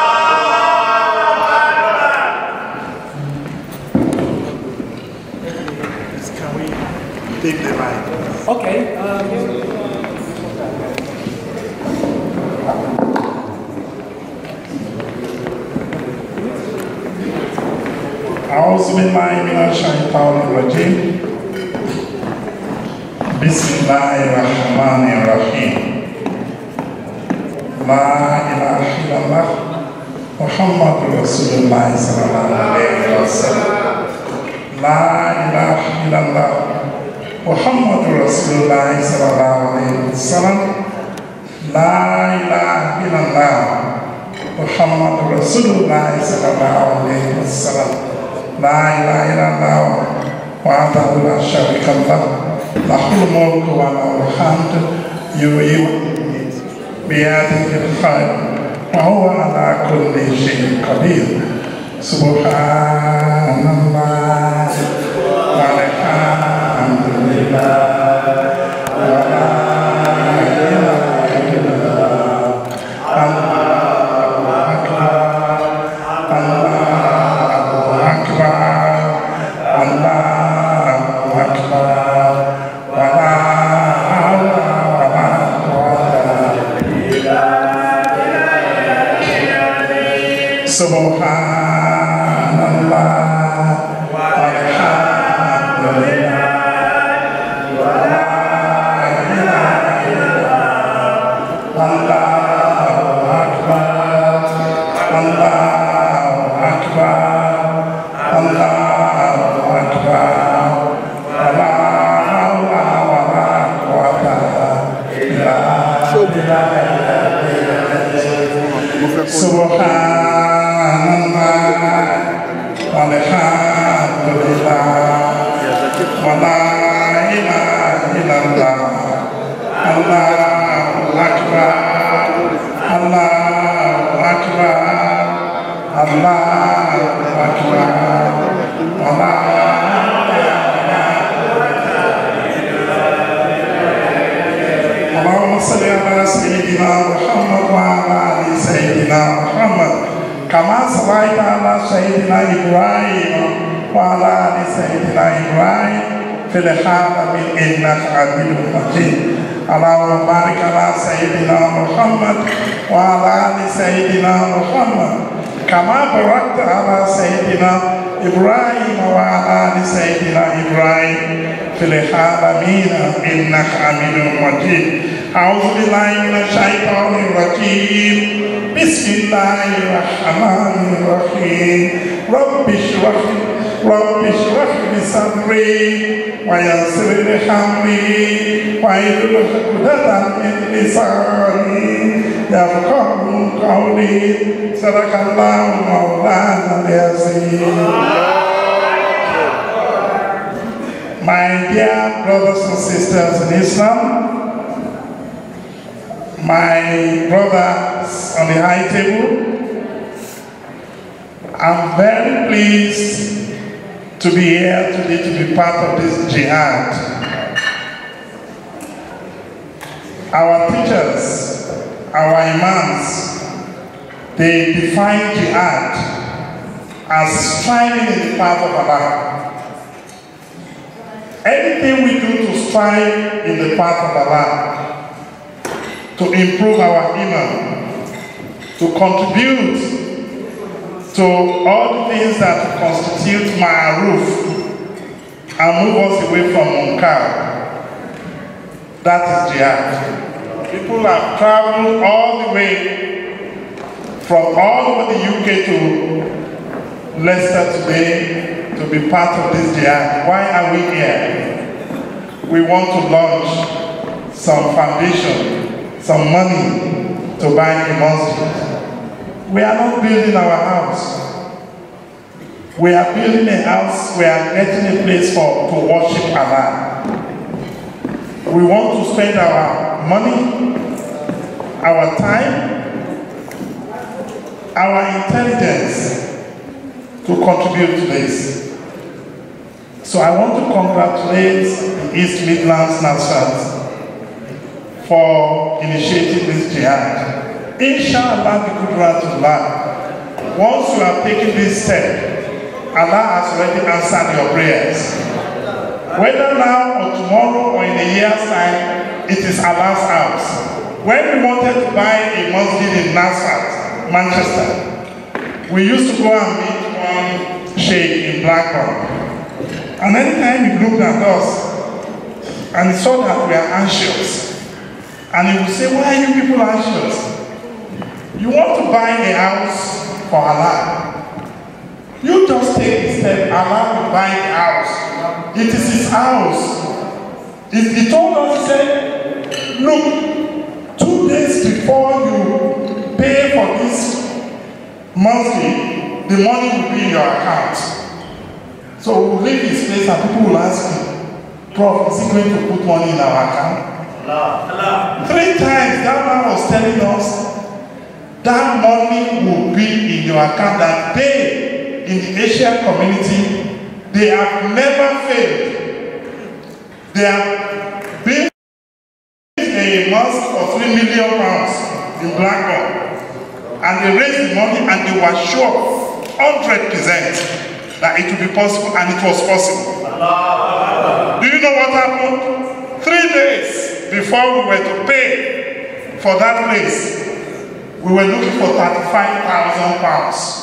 Can we take the mic? Okay. Um, أعوذ بالله من الشيطان الرجيم بسم الله الرحمن الرحيم لا إله إلا الله محمد رسول الله صلى الله عليه وسلم لا إله إلا الله محمد رسول الله صلى الله عليه وسلم لا إله إلا الله محمد رسول الله صلى الله عليه وسلم لا إله إلا الله وحده لا شريك له له الملك وله الحمد يحيي ويميت بيده الخير وهو على كل شيء قدير سبحان الله والحمد لله ولا إله إلا الله الله أكبر الله أكبر الله أكبر ولا حول ولا قوة سبحان الله والحمد لله ولا إله إلا الله أكبر الله أكبر الله أكبر ولا حول ولا قوة إلا بالله سبحان الله والحمد لله ولا إله إلا الله الله أكبر الله أكبر الله أكبر ولا اللهم صل على سيدنا محمد وعلى ال سيدنا محمد كما صليت على سيدنا ابراهيم وعلى ال سيدنا ابراهيم في العالمين انك حميد مجيد اللهم بارك على سيدنا محمد وعلى ال سيدنا محمد كما باركت على سيدنا ابراهيم وعلى ال سيدنا ابراهيم في العالمين انك حميد مجيد أعوذ بالله من الشيطان الرجيم بسم الله الرحمن الرحيم رب اشرح رب اشرح لي صدري ويسر لي أمري واحلل عقدة من لساني يفقه قولي صدق الله مولانا العظيم My dear brothers and sisters in Islam, my brothers on the high table, I'm very pleased to be here today to be part of this jihad. Our teachers, our imams, they define jihad as striving in the path of Allah. Anything we do to strive in the path of Allah, to improve our iman, to contribute to all the things that constitute ma'aruf and move us away from munkar, that is jihad. People have traveled all the way from all over the UK to Leicester today to be part of this jihad. Why are we here? We want to launch some foundation, some money to buy a mosque. We are not building our house. We are building a house, we are getting a place for to worship Allah. We want to spend our money, our time, our intelligence to contribute to this. So I want to congratulate the East Midlands Nasrat for initiating this jihad. Inshallah, the Qudratullah, once you have taken this step, Allah has already answered your prayers. Whether now or tomorrow or in a year's time, it is Allah's house. When we wanted to buy a masjid in Nasrat, Manchester, we used to go and meet one sheikh in Blackburn. And anytime he looked at us and he saw that we are anxious, and he would say, Why are you people anxious? You want to buy a house for Allah. You just take the step, Allah will buy the house. It is his house. He, he told us, he said, Look, two days before you pay for this monthly, the money will be in your account. So we'll leave this place and people will ask me, Prof, is he going to put money in our account? Three times that man was telling us that money will be in your account that they in the Asian community, they have never failed. They have built a mosque for three million pounds in Blackburn. And they raised the money and they were sure, 100% that it would be possible and it was possible. Do you know what happened? Three days before we were to pay for that place, we were looking for 35,000 pounds.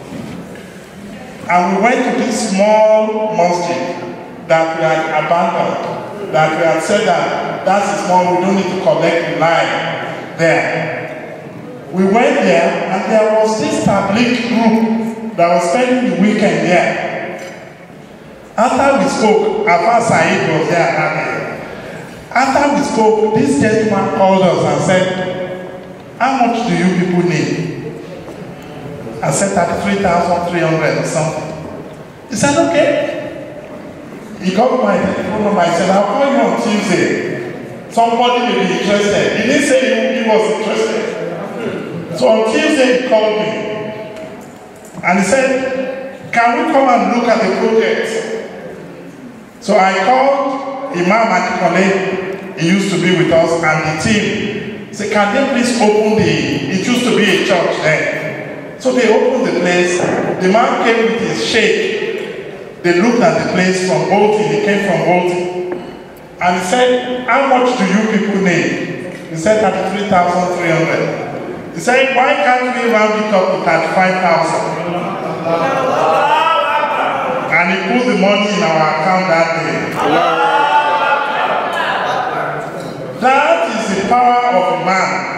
And we went to this small mosque that we had abandoned, that we had said that that's small, we don't need to collect the line there. We went there and there was this public group that was spending the weekend there. After we spoke, Afa Said was there that day. After we spoke, this gentleman called us and said, How much do you people need? I said 33,300 or something. He said, Okay. He got my telephone number. I said, I'll call you on Tuesday. Somebody may be interested. He didn't say he, he was interested. So on Tuesday, he called me. And he said, Can we come and look at the project? So I called Imam Adikole, he used to be with us, and the team. Say, can they please open the, it used to be a church then. So they opened the place. The man came with his shake. They looked at the place from Bolton. He came from Bolton. And he said, how much do you people need? He said, 33,300. He said, why can't we round it up to 35,000? And he put the money in our account that day. That is the the power of a man.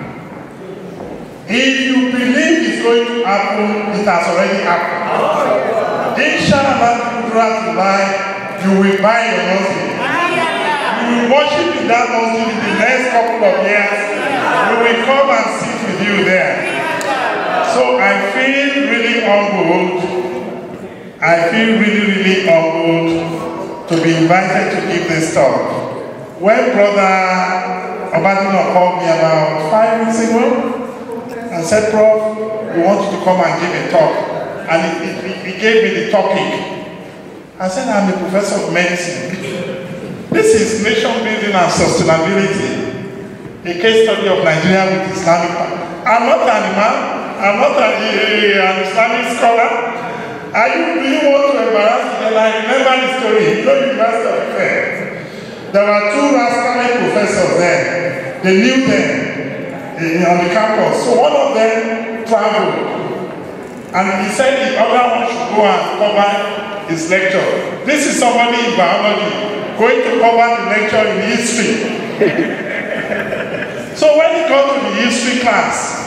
If you believe it's going to happen, it has already happened. Inshallah, you will buy your mosque. You will worship in that mosque in the next couple of years. We will come and sit with you there. So I feel really humbled. I feel really, really humbled to be invited to give this talk. When Brother Obadino called me about five weeks ago and said, Prof, we want you to come and give a talk. And he, he, he gave me the topic. I said, I'm a professor of medicine. This is nation building and sustainability. A case study of Nigeria with Islamic. I'm not an imam. I'm not an, an Islamic scholar. Are you, do you want to embarrass me? I remember the story. You know, University of Fair. There were two rascally professors there. They knew them eh, on the campus. So one of them traveled. And he said the other one should go and cover his lecture. This is somebody in biology going to cover the lecture in history. so when he got to the history class,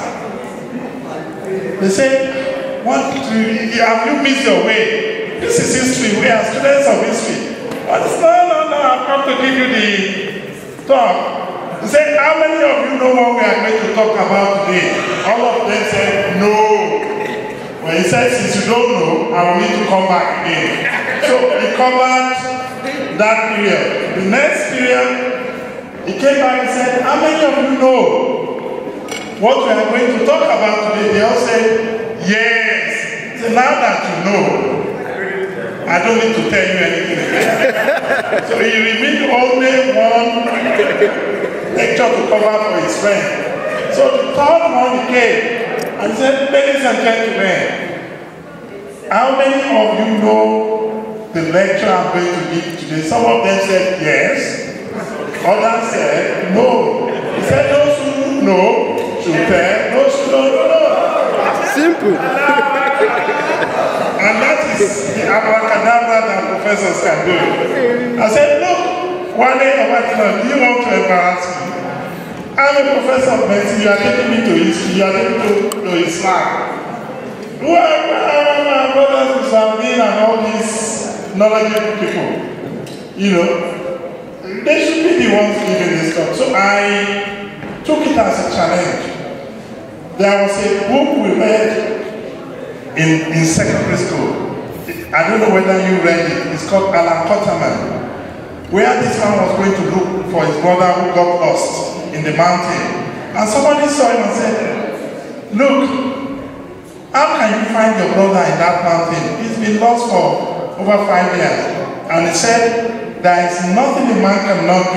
they said, what do you, have you missed your way? This is history. We are students of history. But he said, no, no, no, I've come to give you the talk. He said, how many of you know what we are going to talk about today? All of them said, no. When he said, since you don't know, I will need to come back again. So he covered that period. The next period, he came back and said, how many of you know what we are going to talk about today? They all said, yes. So now that you know, I don't need to tell you anything again. so he remained only one lecture to cover for his friend. So the third one he came and said, ladies and gentlemen, how many of you know the lecture I'm going to give today? Some of them said yes. Others said no. He said those who know should tell, those who don't know. Simple. And that is the abracadabra that professors can do. I said, look, one day Obatino, do you want to embarrass me? I'm a professor of medicine, you are taking me to history, you are taking me to, to Islam. Who are my brothers Islam and all these knowledgeable people? You know, they should be the ones giving this talk. So I took it as a challenge. There was a book we read in, in secondary school. I don't know whether you read it. It's called Alan Potterman. Where this man was going to look for his brother who got lost in the mountain. And somebody saw him and said, Look, how can you find your brother in that mountain? He's been lost for over five years. And he said, There is nothing a man cannot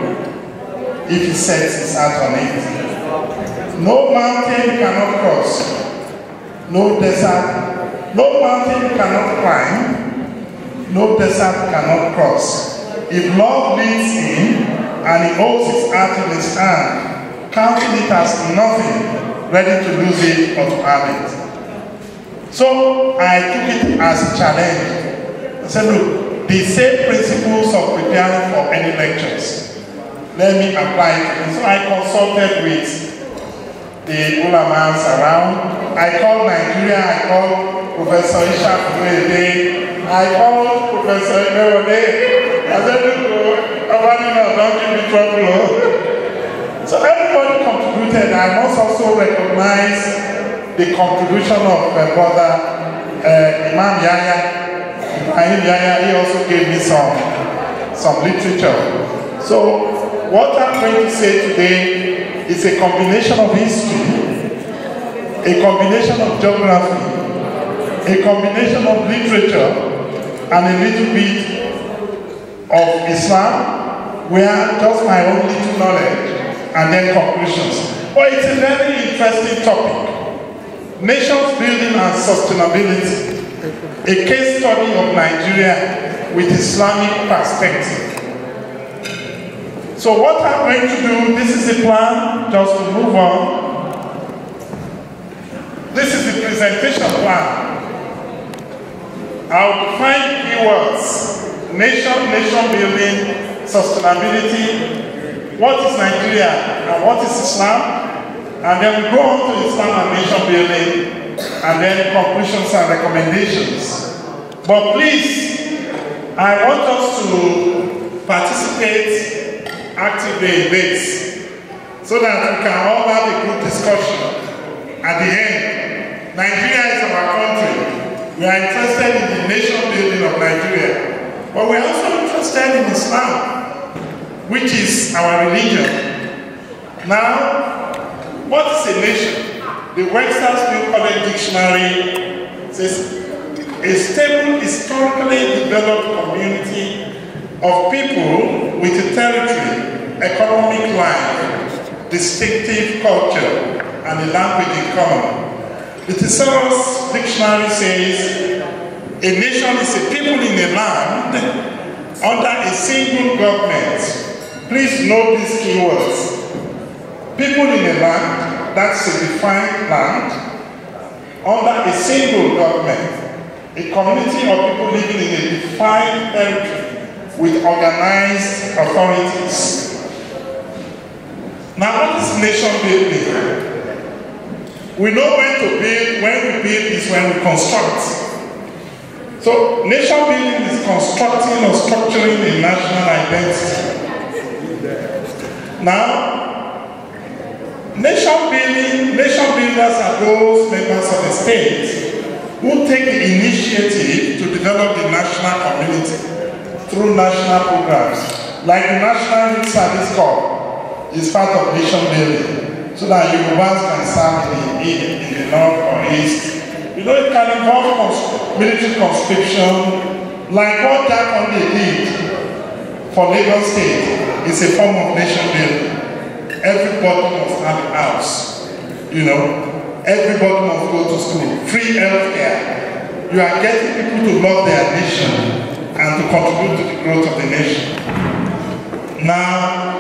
do if he sets his heart on it. No mountain cannot cross no desert, no mountain cannot climb, no desert cannot cross. If love leads him and he holds his heart in his hand, counting it as nothing, ready to lose it or to have it. So I took it as a challenge. I said, look, the same principles of preparing for any lectures, let me apply it. So I consulted with the ulamas around. I called Nigeria, I called Professor Ishaq Fuede, I called Professor Imerode. I said, look, Abanina, don't give me trouble. so everybody contributed. I must also recognize the contribution of my brother uh, Imam Yahya. Ibrahim Yahya, he also gave me some, some literature. So what I'm going to say today it's a combination of history, a combination of geography, a combination of literature, and a little bit of Islam, where just my own little knowledge, and then conclusions. But it's a very interesting topic. Nations building and sustainability. A case study of Nigeria with Islamic perspective. So what I'm going to do, this is the plan, just to move on. This is the presentation plan. I'll define keywords. Nation, nation building, sustainability, what is Nigeria and what is Islam, and then we go on to Islam and nation building, and then conclusions and recommendations. But please, I want us to participate actively in this so that we can all have a good discussion at the end. Nigeria is our country. We are interested in the nation building of Nigeria, but we are also interested in Islam, which is our religion. Now, what is a nation? The Webster's New College Dictionary says a stable, historically developed community of people with a territory, economic life, distinctive culture, and a language in common. The Thesaurus Dictionary says a nation is a people in a land under a single government. Please note these keywords. People in a land, that's a defined land, under a single government. A community of people living in a defined territory with organized authorities. Now, what is nation building? We know when to build, when we build is when we construct. So, nation building is constructing or structuring a national identity. Now, nation building, nation builders are those members of the state who take the initiative to develop the national community through national programs, like the National Youth Service Corps is part of nation building, so that Yorubas can serve in the, in, in the north or east. You know, it can involve cons- military conscription, like what Jack Conde did for Lagos State. It's a form of nation building. Everybody must have a house, you know. Everybody must go to school. Free healthcare. You are getting people to love their nation and to contribute to the growth of the nation. Now,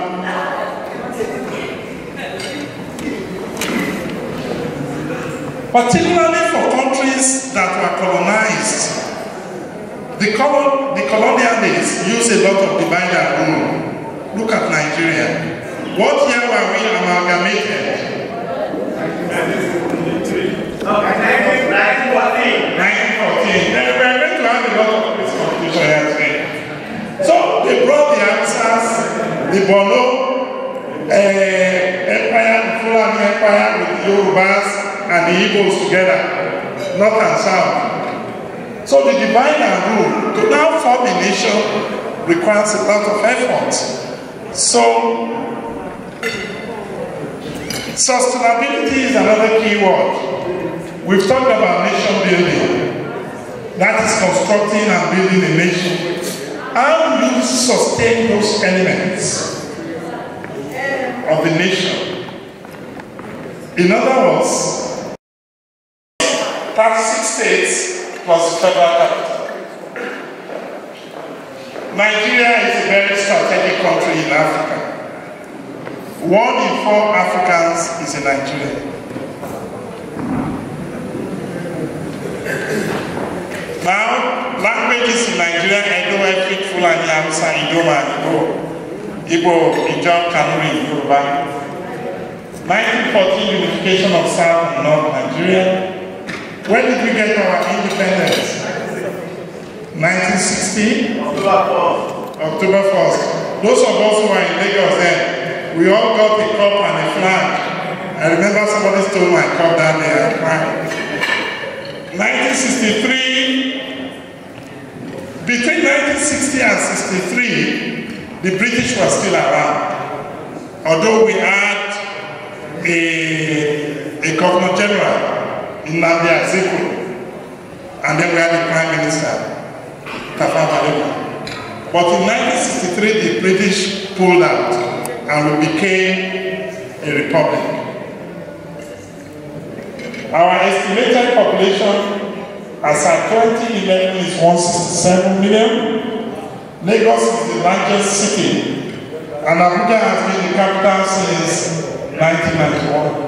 particularly for countries that were colonized, the, colon, the colonialists use a lot of divide and rule. Look at Nigeria. What year were we amalgamated? 1914. Then we are going to have a lot of this confusion here today. So they brought the answers, the Bono uh, Empire, the Fulani Empire with the Yorubas and the Igbos together, north and south. So the divide and rule to now form a nation requires a lot of effort. So sustainability is another key word. We've talked about nation building. That is constructing and building a nation. How do you sustain those elements of the nation? In other words, 36 states plus the federal capital. Nigeria is a very strategic country in Africa. One in four Africans is a Nigerian. Now, languages in Nigeria, Edo, Efik, Fulani, Hausa, Idoma, Igbo, Igbo, Ijaw, Kanuri, Yoruba. 1914 unification of South and North Nigeria. When did we get our independence? 1960? October 1st. Those of us who were in Lagos then, we all got a cup and a flag. I remember somebody stole my cup that day and cried. 1963, between 1960 and 63, the British were still around. Although we had a, a governor general in Nnamdi Azikiwe, and then we had the prime minister, Tafawa Balewa. But in 1963, the British pulled out, and we became a republic. Our estimated population as at 2011 is 167 million. Lagos is the largest city, and Abuja has been the capital since 1991.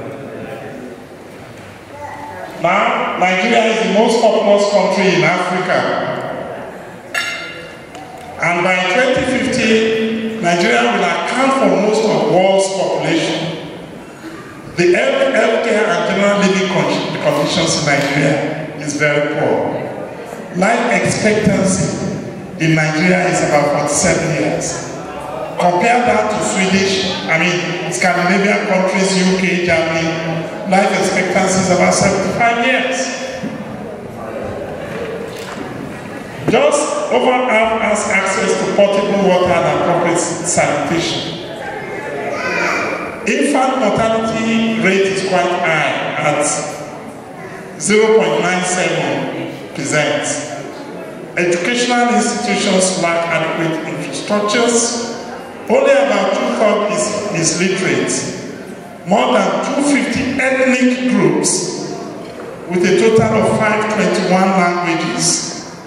Now, Nigeria is the most populous country in Africa. And by 2050, Nigeria will account account for most of the world's population. The health, healthcare and general living con- conditions in Nigeria is very poor. Life expectancy in Nigeria is about 47 years. Compare that to Swedish, I mean, Scandinavian countries, UK, Germany, life expectancy is about 75 years. Just over half has access to potable water and appropriate sanitation. Infant mortality rate is quite high at 0.97 percent. Educational institutions lack adequate infrastructures. Only about two-thirds is, is literate. More than 250 ethnic groups with a total of 521 languages.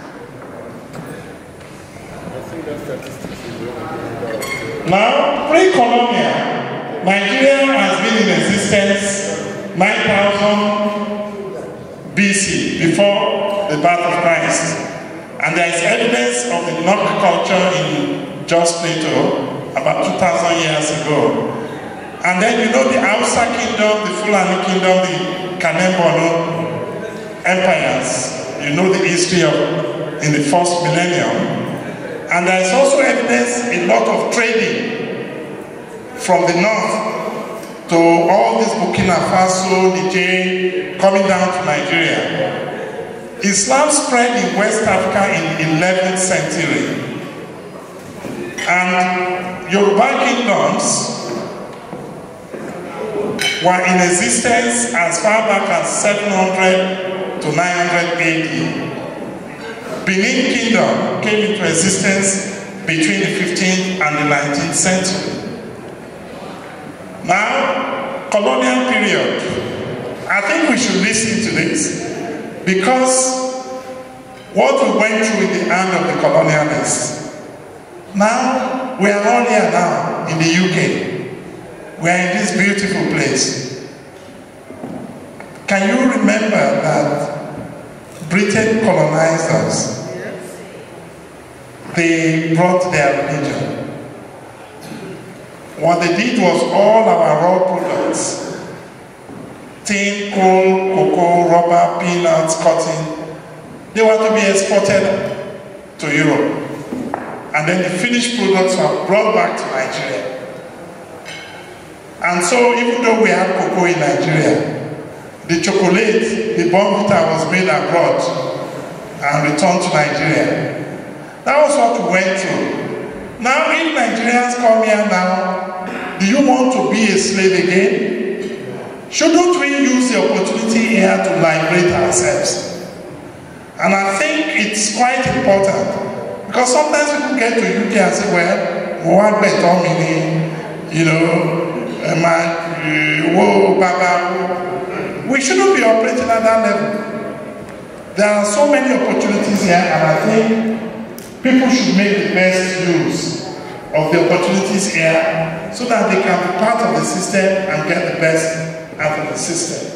Now, pre-colonial, Nigeria has been in existence 9000 BC, before the birth of Christ. And there is evidence of the Nok culture in Jos Plateau about 2,000 years ago. And then you know the Hausa kingdom, the Fulani kingdom, the Kanem-Borno empires. You know the history of in the first millennium. And there is also evidence a lot of trading from the north to all this Burkina Faso, Niger, coming down to Nigeria. Islam spread in West Africa in 11th century. And Yoruba kingdoms were in existence as far back as 700 to 900 AD. Benin Kingdom came into existence between the 15th and the 19th century. Now, colonial period. I think we should listen to this because what we went through in the hand of the colonialists. Now, we are all here now in the UK. We are in this beautiful place. Can you remember that Britain colonized us? They brought their religion. What they did was all our raw products tin, coal, cocoa, rubber, peanuts, cotton they were to be exported to Europe. And then the finished products were brought back to Nigeria. And so even though we have cocoa in Nigeria, the chocolate, the bonvita was made abroad and returned to Nigeria. That was what we went through. Now, if Nigerians come here now, do you want to be a slave again? Shouldn't we use the opportunity here to liberate ourselves? And I think it's quite important because sometimes people get to UK and say, well, mo wá gbẹ̀tọ́ mi ni, you know, ẹ máa wo bàbá. We shouldn't be operating at that level. There are so many opportunities here and I think people should make the best use of the opportunities here so that they can be part of the system and get the best out of the system.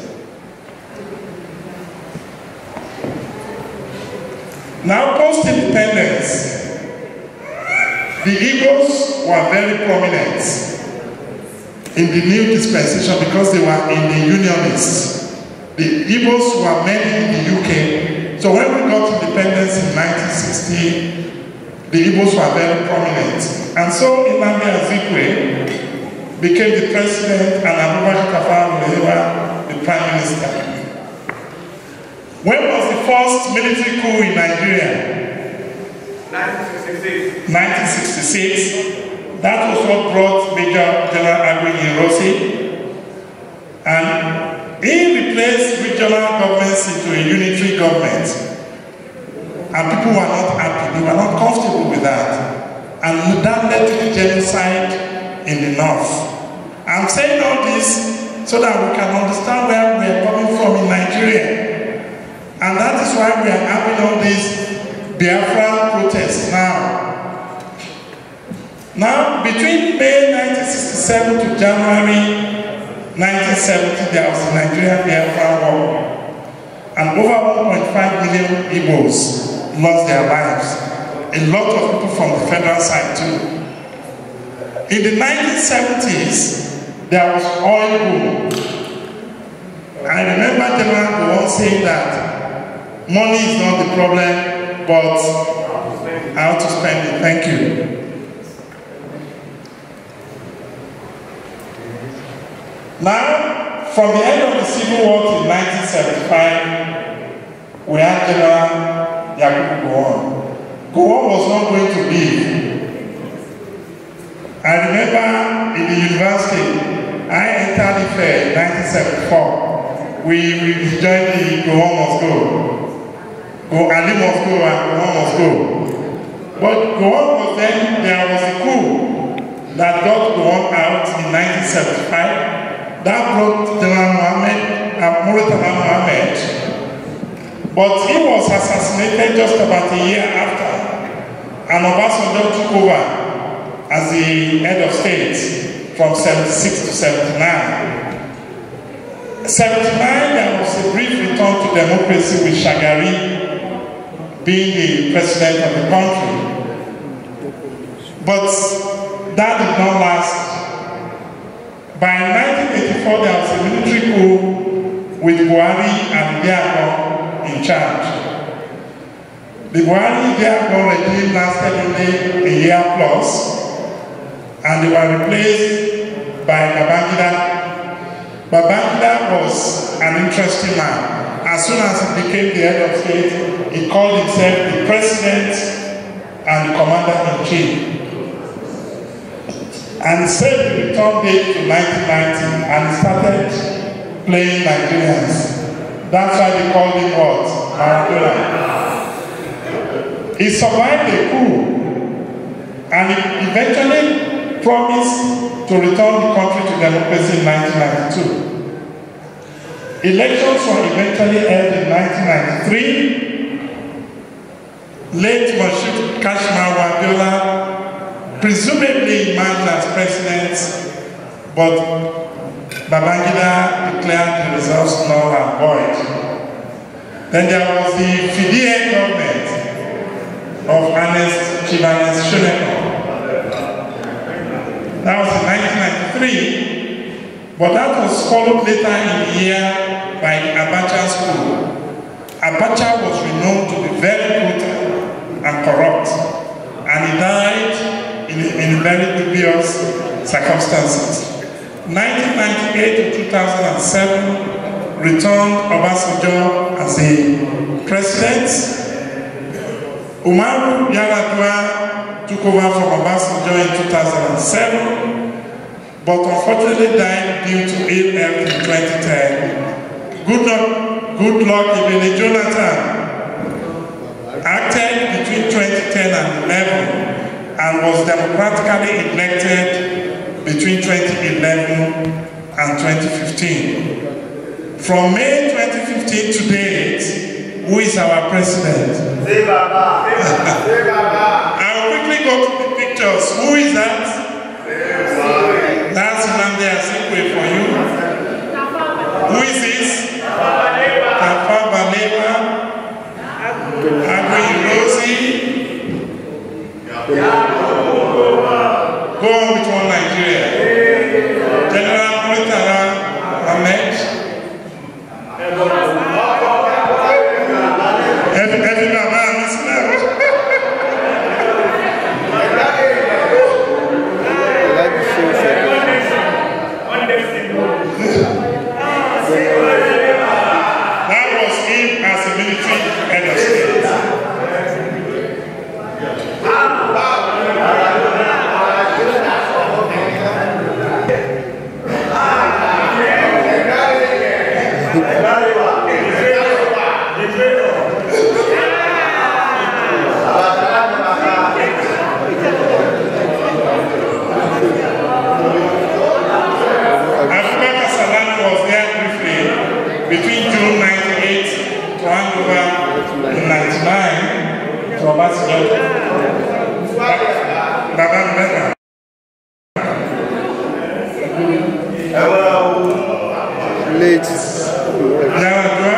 Now, post-independence, the Igbos were very prominent in the new dispensation because they were in the Unionists. The Igbos were many in the UK. So when we got independence in 1960, the Igbos were very prominent. And so Nnamdi Azikwe became the president and Abubakar Tafawa Balewa the prime minister. When was the first military coup in Nigeria? 1966. 1966. That was what brought Major General Agui Rossi. And he replaced regional governments into a unitary government. And people were not happy, they were not comfortable with that. And that led to the genocide in the north. I'm saying all this so that we can understand where we are coming from in Nigeria. And that is why we are having all these Biafra protests now. Now, between May 1967 to January 1970, there was a Nigerian Biafra war. And over 1.5 million Igbos lost their lives. A lot of people from the federal side too. In the 1970s, there was oil boom. I remember General Gowon saying that money is not the problem, but how to spend it. Thank you. Now, from the end of the Civil War to 1975, we had General Yakubu Gowon. Gowon was not going to leave. I remember in the university, I entered the fair in 1974. We, we joined the Gowon must go. Go, Ali must go and Gowon must go. But Gowon was then, there was a coup that got Gowon out in 1975 that brought General Mohammed, uh, Muritala Mohammed, but he was assassinated just about a year after, and Obasanjo took over as the head of state from 76 to 79. 79, there was a brief return to democracy with Shagari being the president of the country. But that did not last by 1984, there was a military coup with Buhari and Diago in charge. The Buhari-Diago regime lasted only a year plus, and they were replaced by Babangida. Babangida was an interesting man. As soon as he became the head of state, he called himself the president and the commander-in-chief and said the return date to 1990 and started playing Nigerians. That's why they called him what? Maradona. He survived the coup and he eventually promised to return the country to democracy in 1992. Elections were eventually held in 1993. Late Moshood Kashmir Wabiola presumably emerged as president, but Babangida declared the results null and void. Then there was the Fidie government of Ernest Chibanes Shoneko. That was in 1993, but that was followed later in the year by the Abacha school. Abacha was renowned to be very brutal and corrupt, and he died in, in very dubious circumstances. 1998 to 2007 returned Obasanjo as a president. Umaru Yar'Adua took over from Obasanjo in 2007, but unfortunately died due to ill health in 2010. Good luck, good luck Ibn Jonathan acted between 2010 and 11 and was democratically elected between 2011 and 2015. From May 2015 to date, who is our president? I will quickly go to the pictures. Who is that? That's Nnamdi Azikiwe for you. Who is this? Tafa Balewa. Agui Rosie. Go on with one Nigeria. General Muritala Ahmed. Every, every Baba Muslim. That was him as a military head of state. Abubakar Salam was there briefly between June 98 to hand over in 99 to Obasanjo. Baba remember. late Yar'Adua.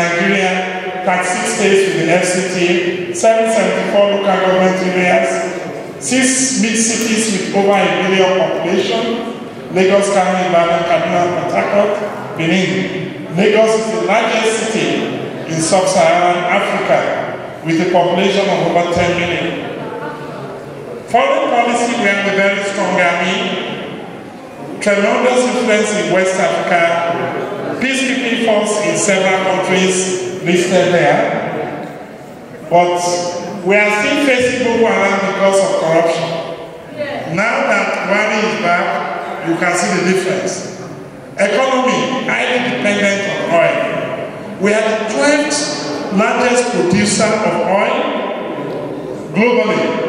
Nigeria, 36 states with the FCT, 774 local government areas, six mid cities with over a million population, Lagos, Kano, Ibadan, Kaduna, Port Harcourt, Benin. Lagos is the largest city in sub-Saharan Africa with a population of over 10 million. Foreign policy, we have a very strong army, tremendous influence in West Africa, peacekeeping force in several countries listed there, but we are still facing Boko Haram because of corruption. Now that Buhari is back, you can see the difference. Economy, highly dependent on oil. We are the 12th largest producer of oil globally.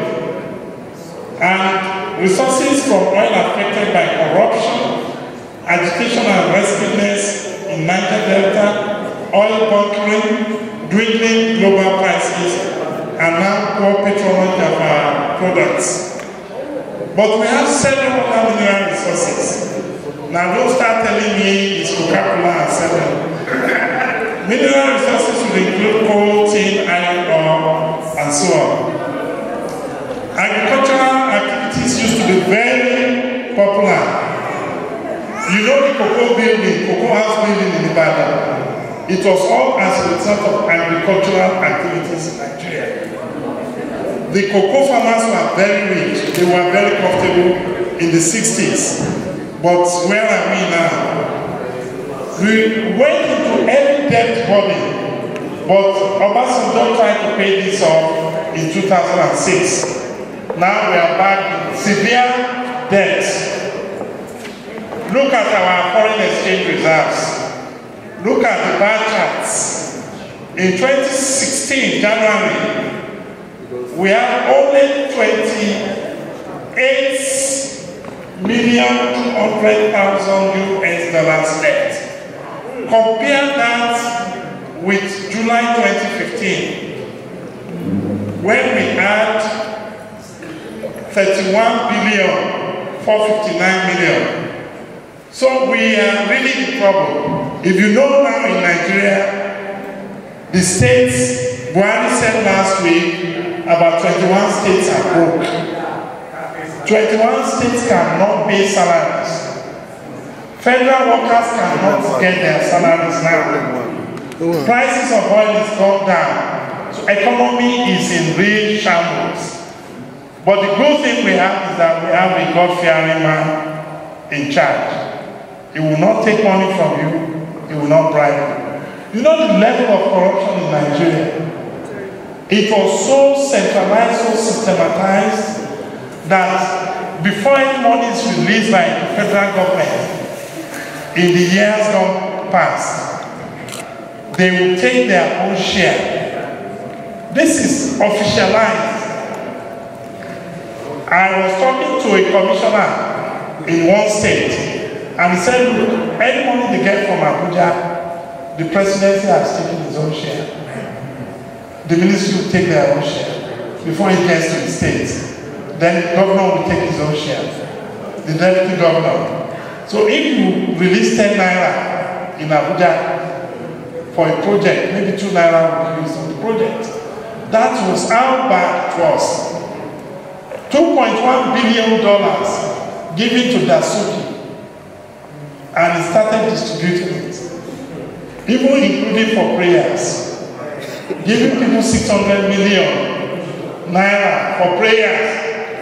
And resources from oil affected by corruption, agitation and restlessness in Niger Delta, oil bunkering, dwindling global prices, and now poor patronage of our products. But we have several other mineral resources. Now don't start telling me it's Coca-Cola and seven. mineral resources will include coal, tin, iron ore, and so on. Agricultural activities used to be very popular. You know the cocoa building, cocoa house building in Ibadan. It was all as a result of agricultural activities in Nigeria. The cocoa farmers were very rich. They were very profitable in the 60s. But where are we now? We went into every debt body, but Obasanjo tried to pay this off in 2006. Now we are back in severe debt. Look at our foreign exchange reserves. Look at the bar charts. In 2016, January, we have only 28 million 200,000 US dollars left. Compare that with July 2015, when we had 31 billion 459 million. So we are really in trouble. If you know now in Nigeria, the states, Buhari said last week, about 21 states are broke. 21 states cannot pay salaries. Federal workers cannot get their salaries now. Prices of oil is gone down. So economy is in real shambles. But the good thing we have is that we have a God-fearing man in charge. He will not take money from you. He will not bribe you. You know the level of corruption in Nigeria? It was so centralized, so systematized, that before any money is released by the federal government, in the years gone past, they will take their own share. This is officialized. I was talking to a commissioner in one state, and he said, look, any money they get from Abuja, the presidency has taken his own share. The ministry will take their own share before it gets to the state. Then the governor will take his own share, the deputy governor. So if you release 10 naira in Abuja for a project, maybe 2 naira will be used on the project. That was how bad it was. $2.1 billion given to Dasuki and he started distributing it, even including for prayers, giving people 600 million naira for prayers.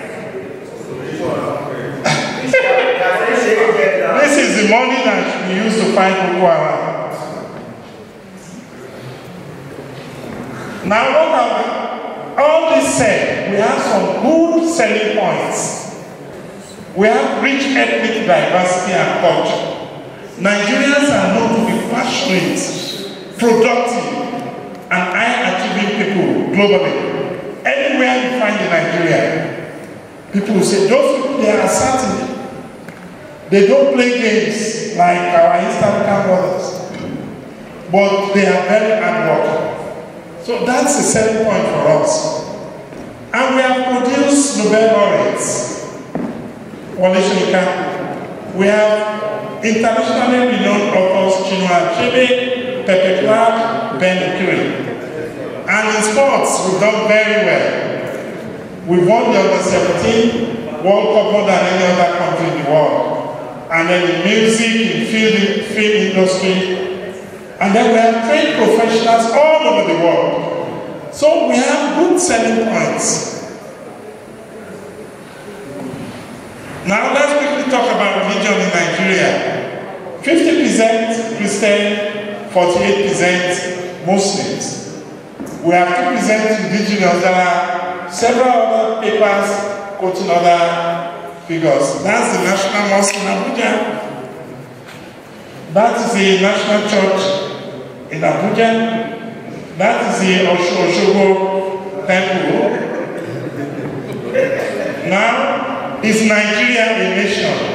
this is the money that should be used to fight Boko Haram. Now, what have we, all this said, we have some good selling points. We have rich ethnic diversity and culture. Nigerians are known to be passionate, productive, and high-achieving people globally. Anywhere you find in Nigeria, people will say, those people, they are certain. They don't play games like our East African brothers, but they are very hardworking. So that's a selling point for us. And we have produced Nobel laureates. Wale Soyinka. We have internationally renowned authors Chinua Achebe, Pepe Clark, Ben Ukiri. And in sports, we've done very well. We won the under 17 World Cup more than any other country in the world. And then in music, in film, film industry, and then we have trained professionals all over the world. So we have good selling points. Now let's quickly talk about religion in Nigeria. 50% Christian, 48% Muslims. We have 2% indigenous. There are several other papers quoting other figures. That's the National Mosque in Abuja. That is the National Church in Abuja. That is the Osho Oshogo Temple. Now, is Nigeria a nation?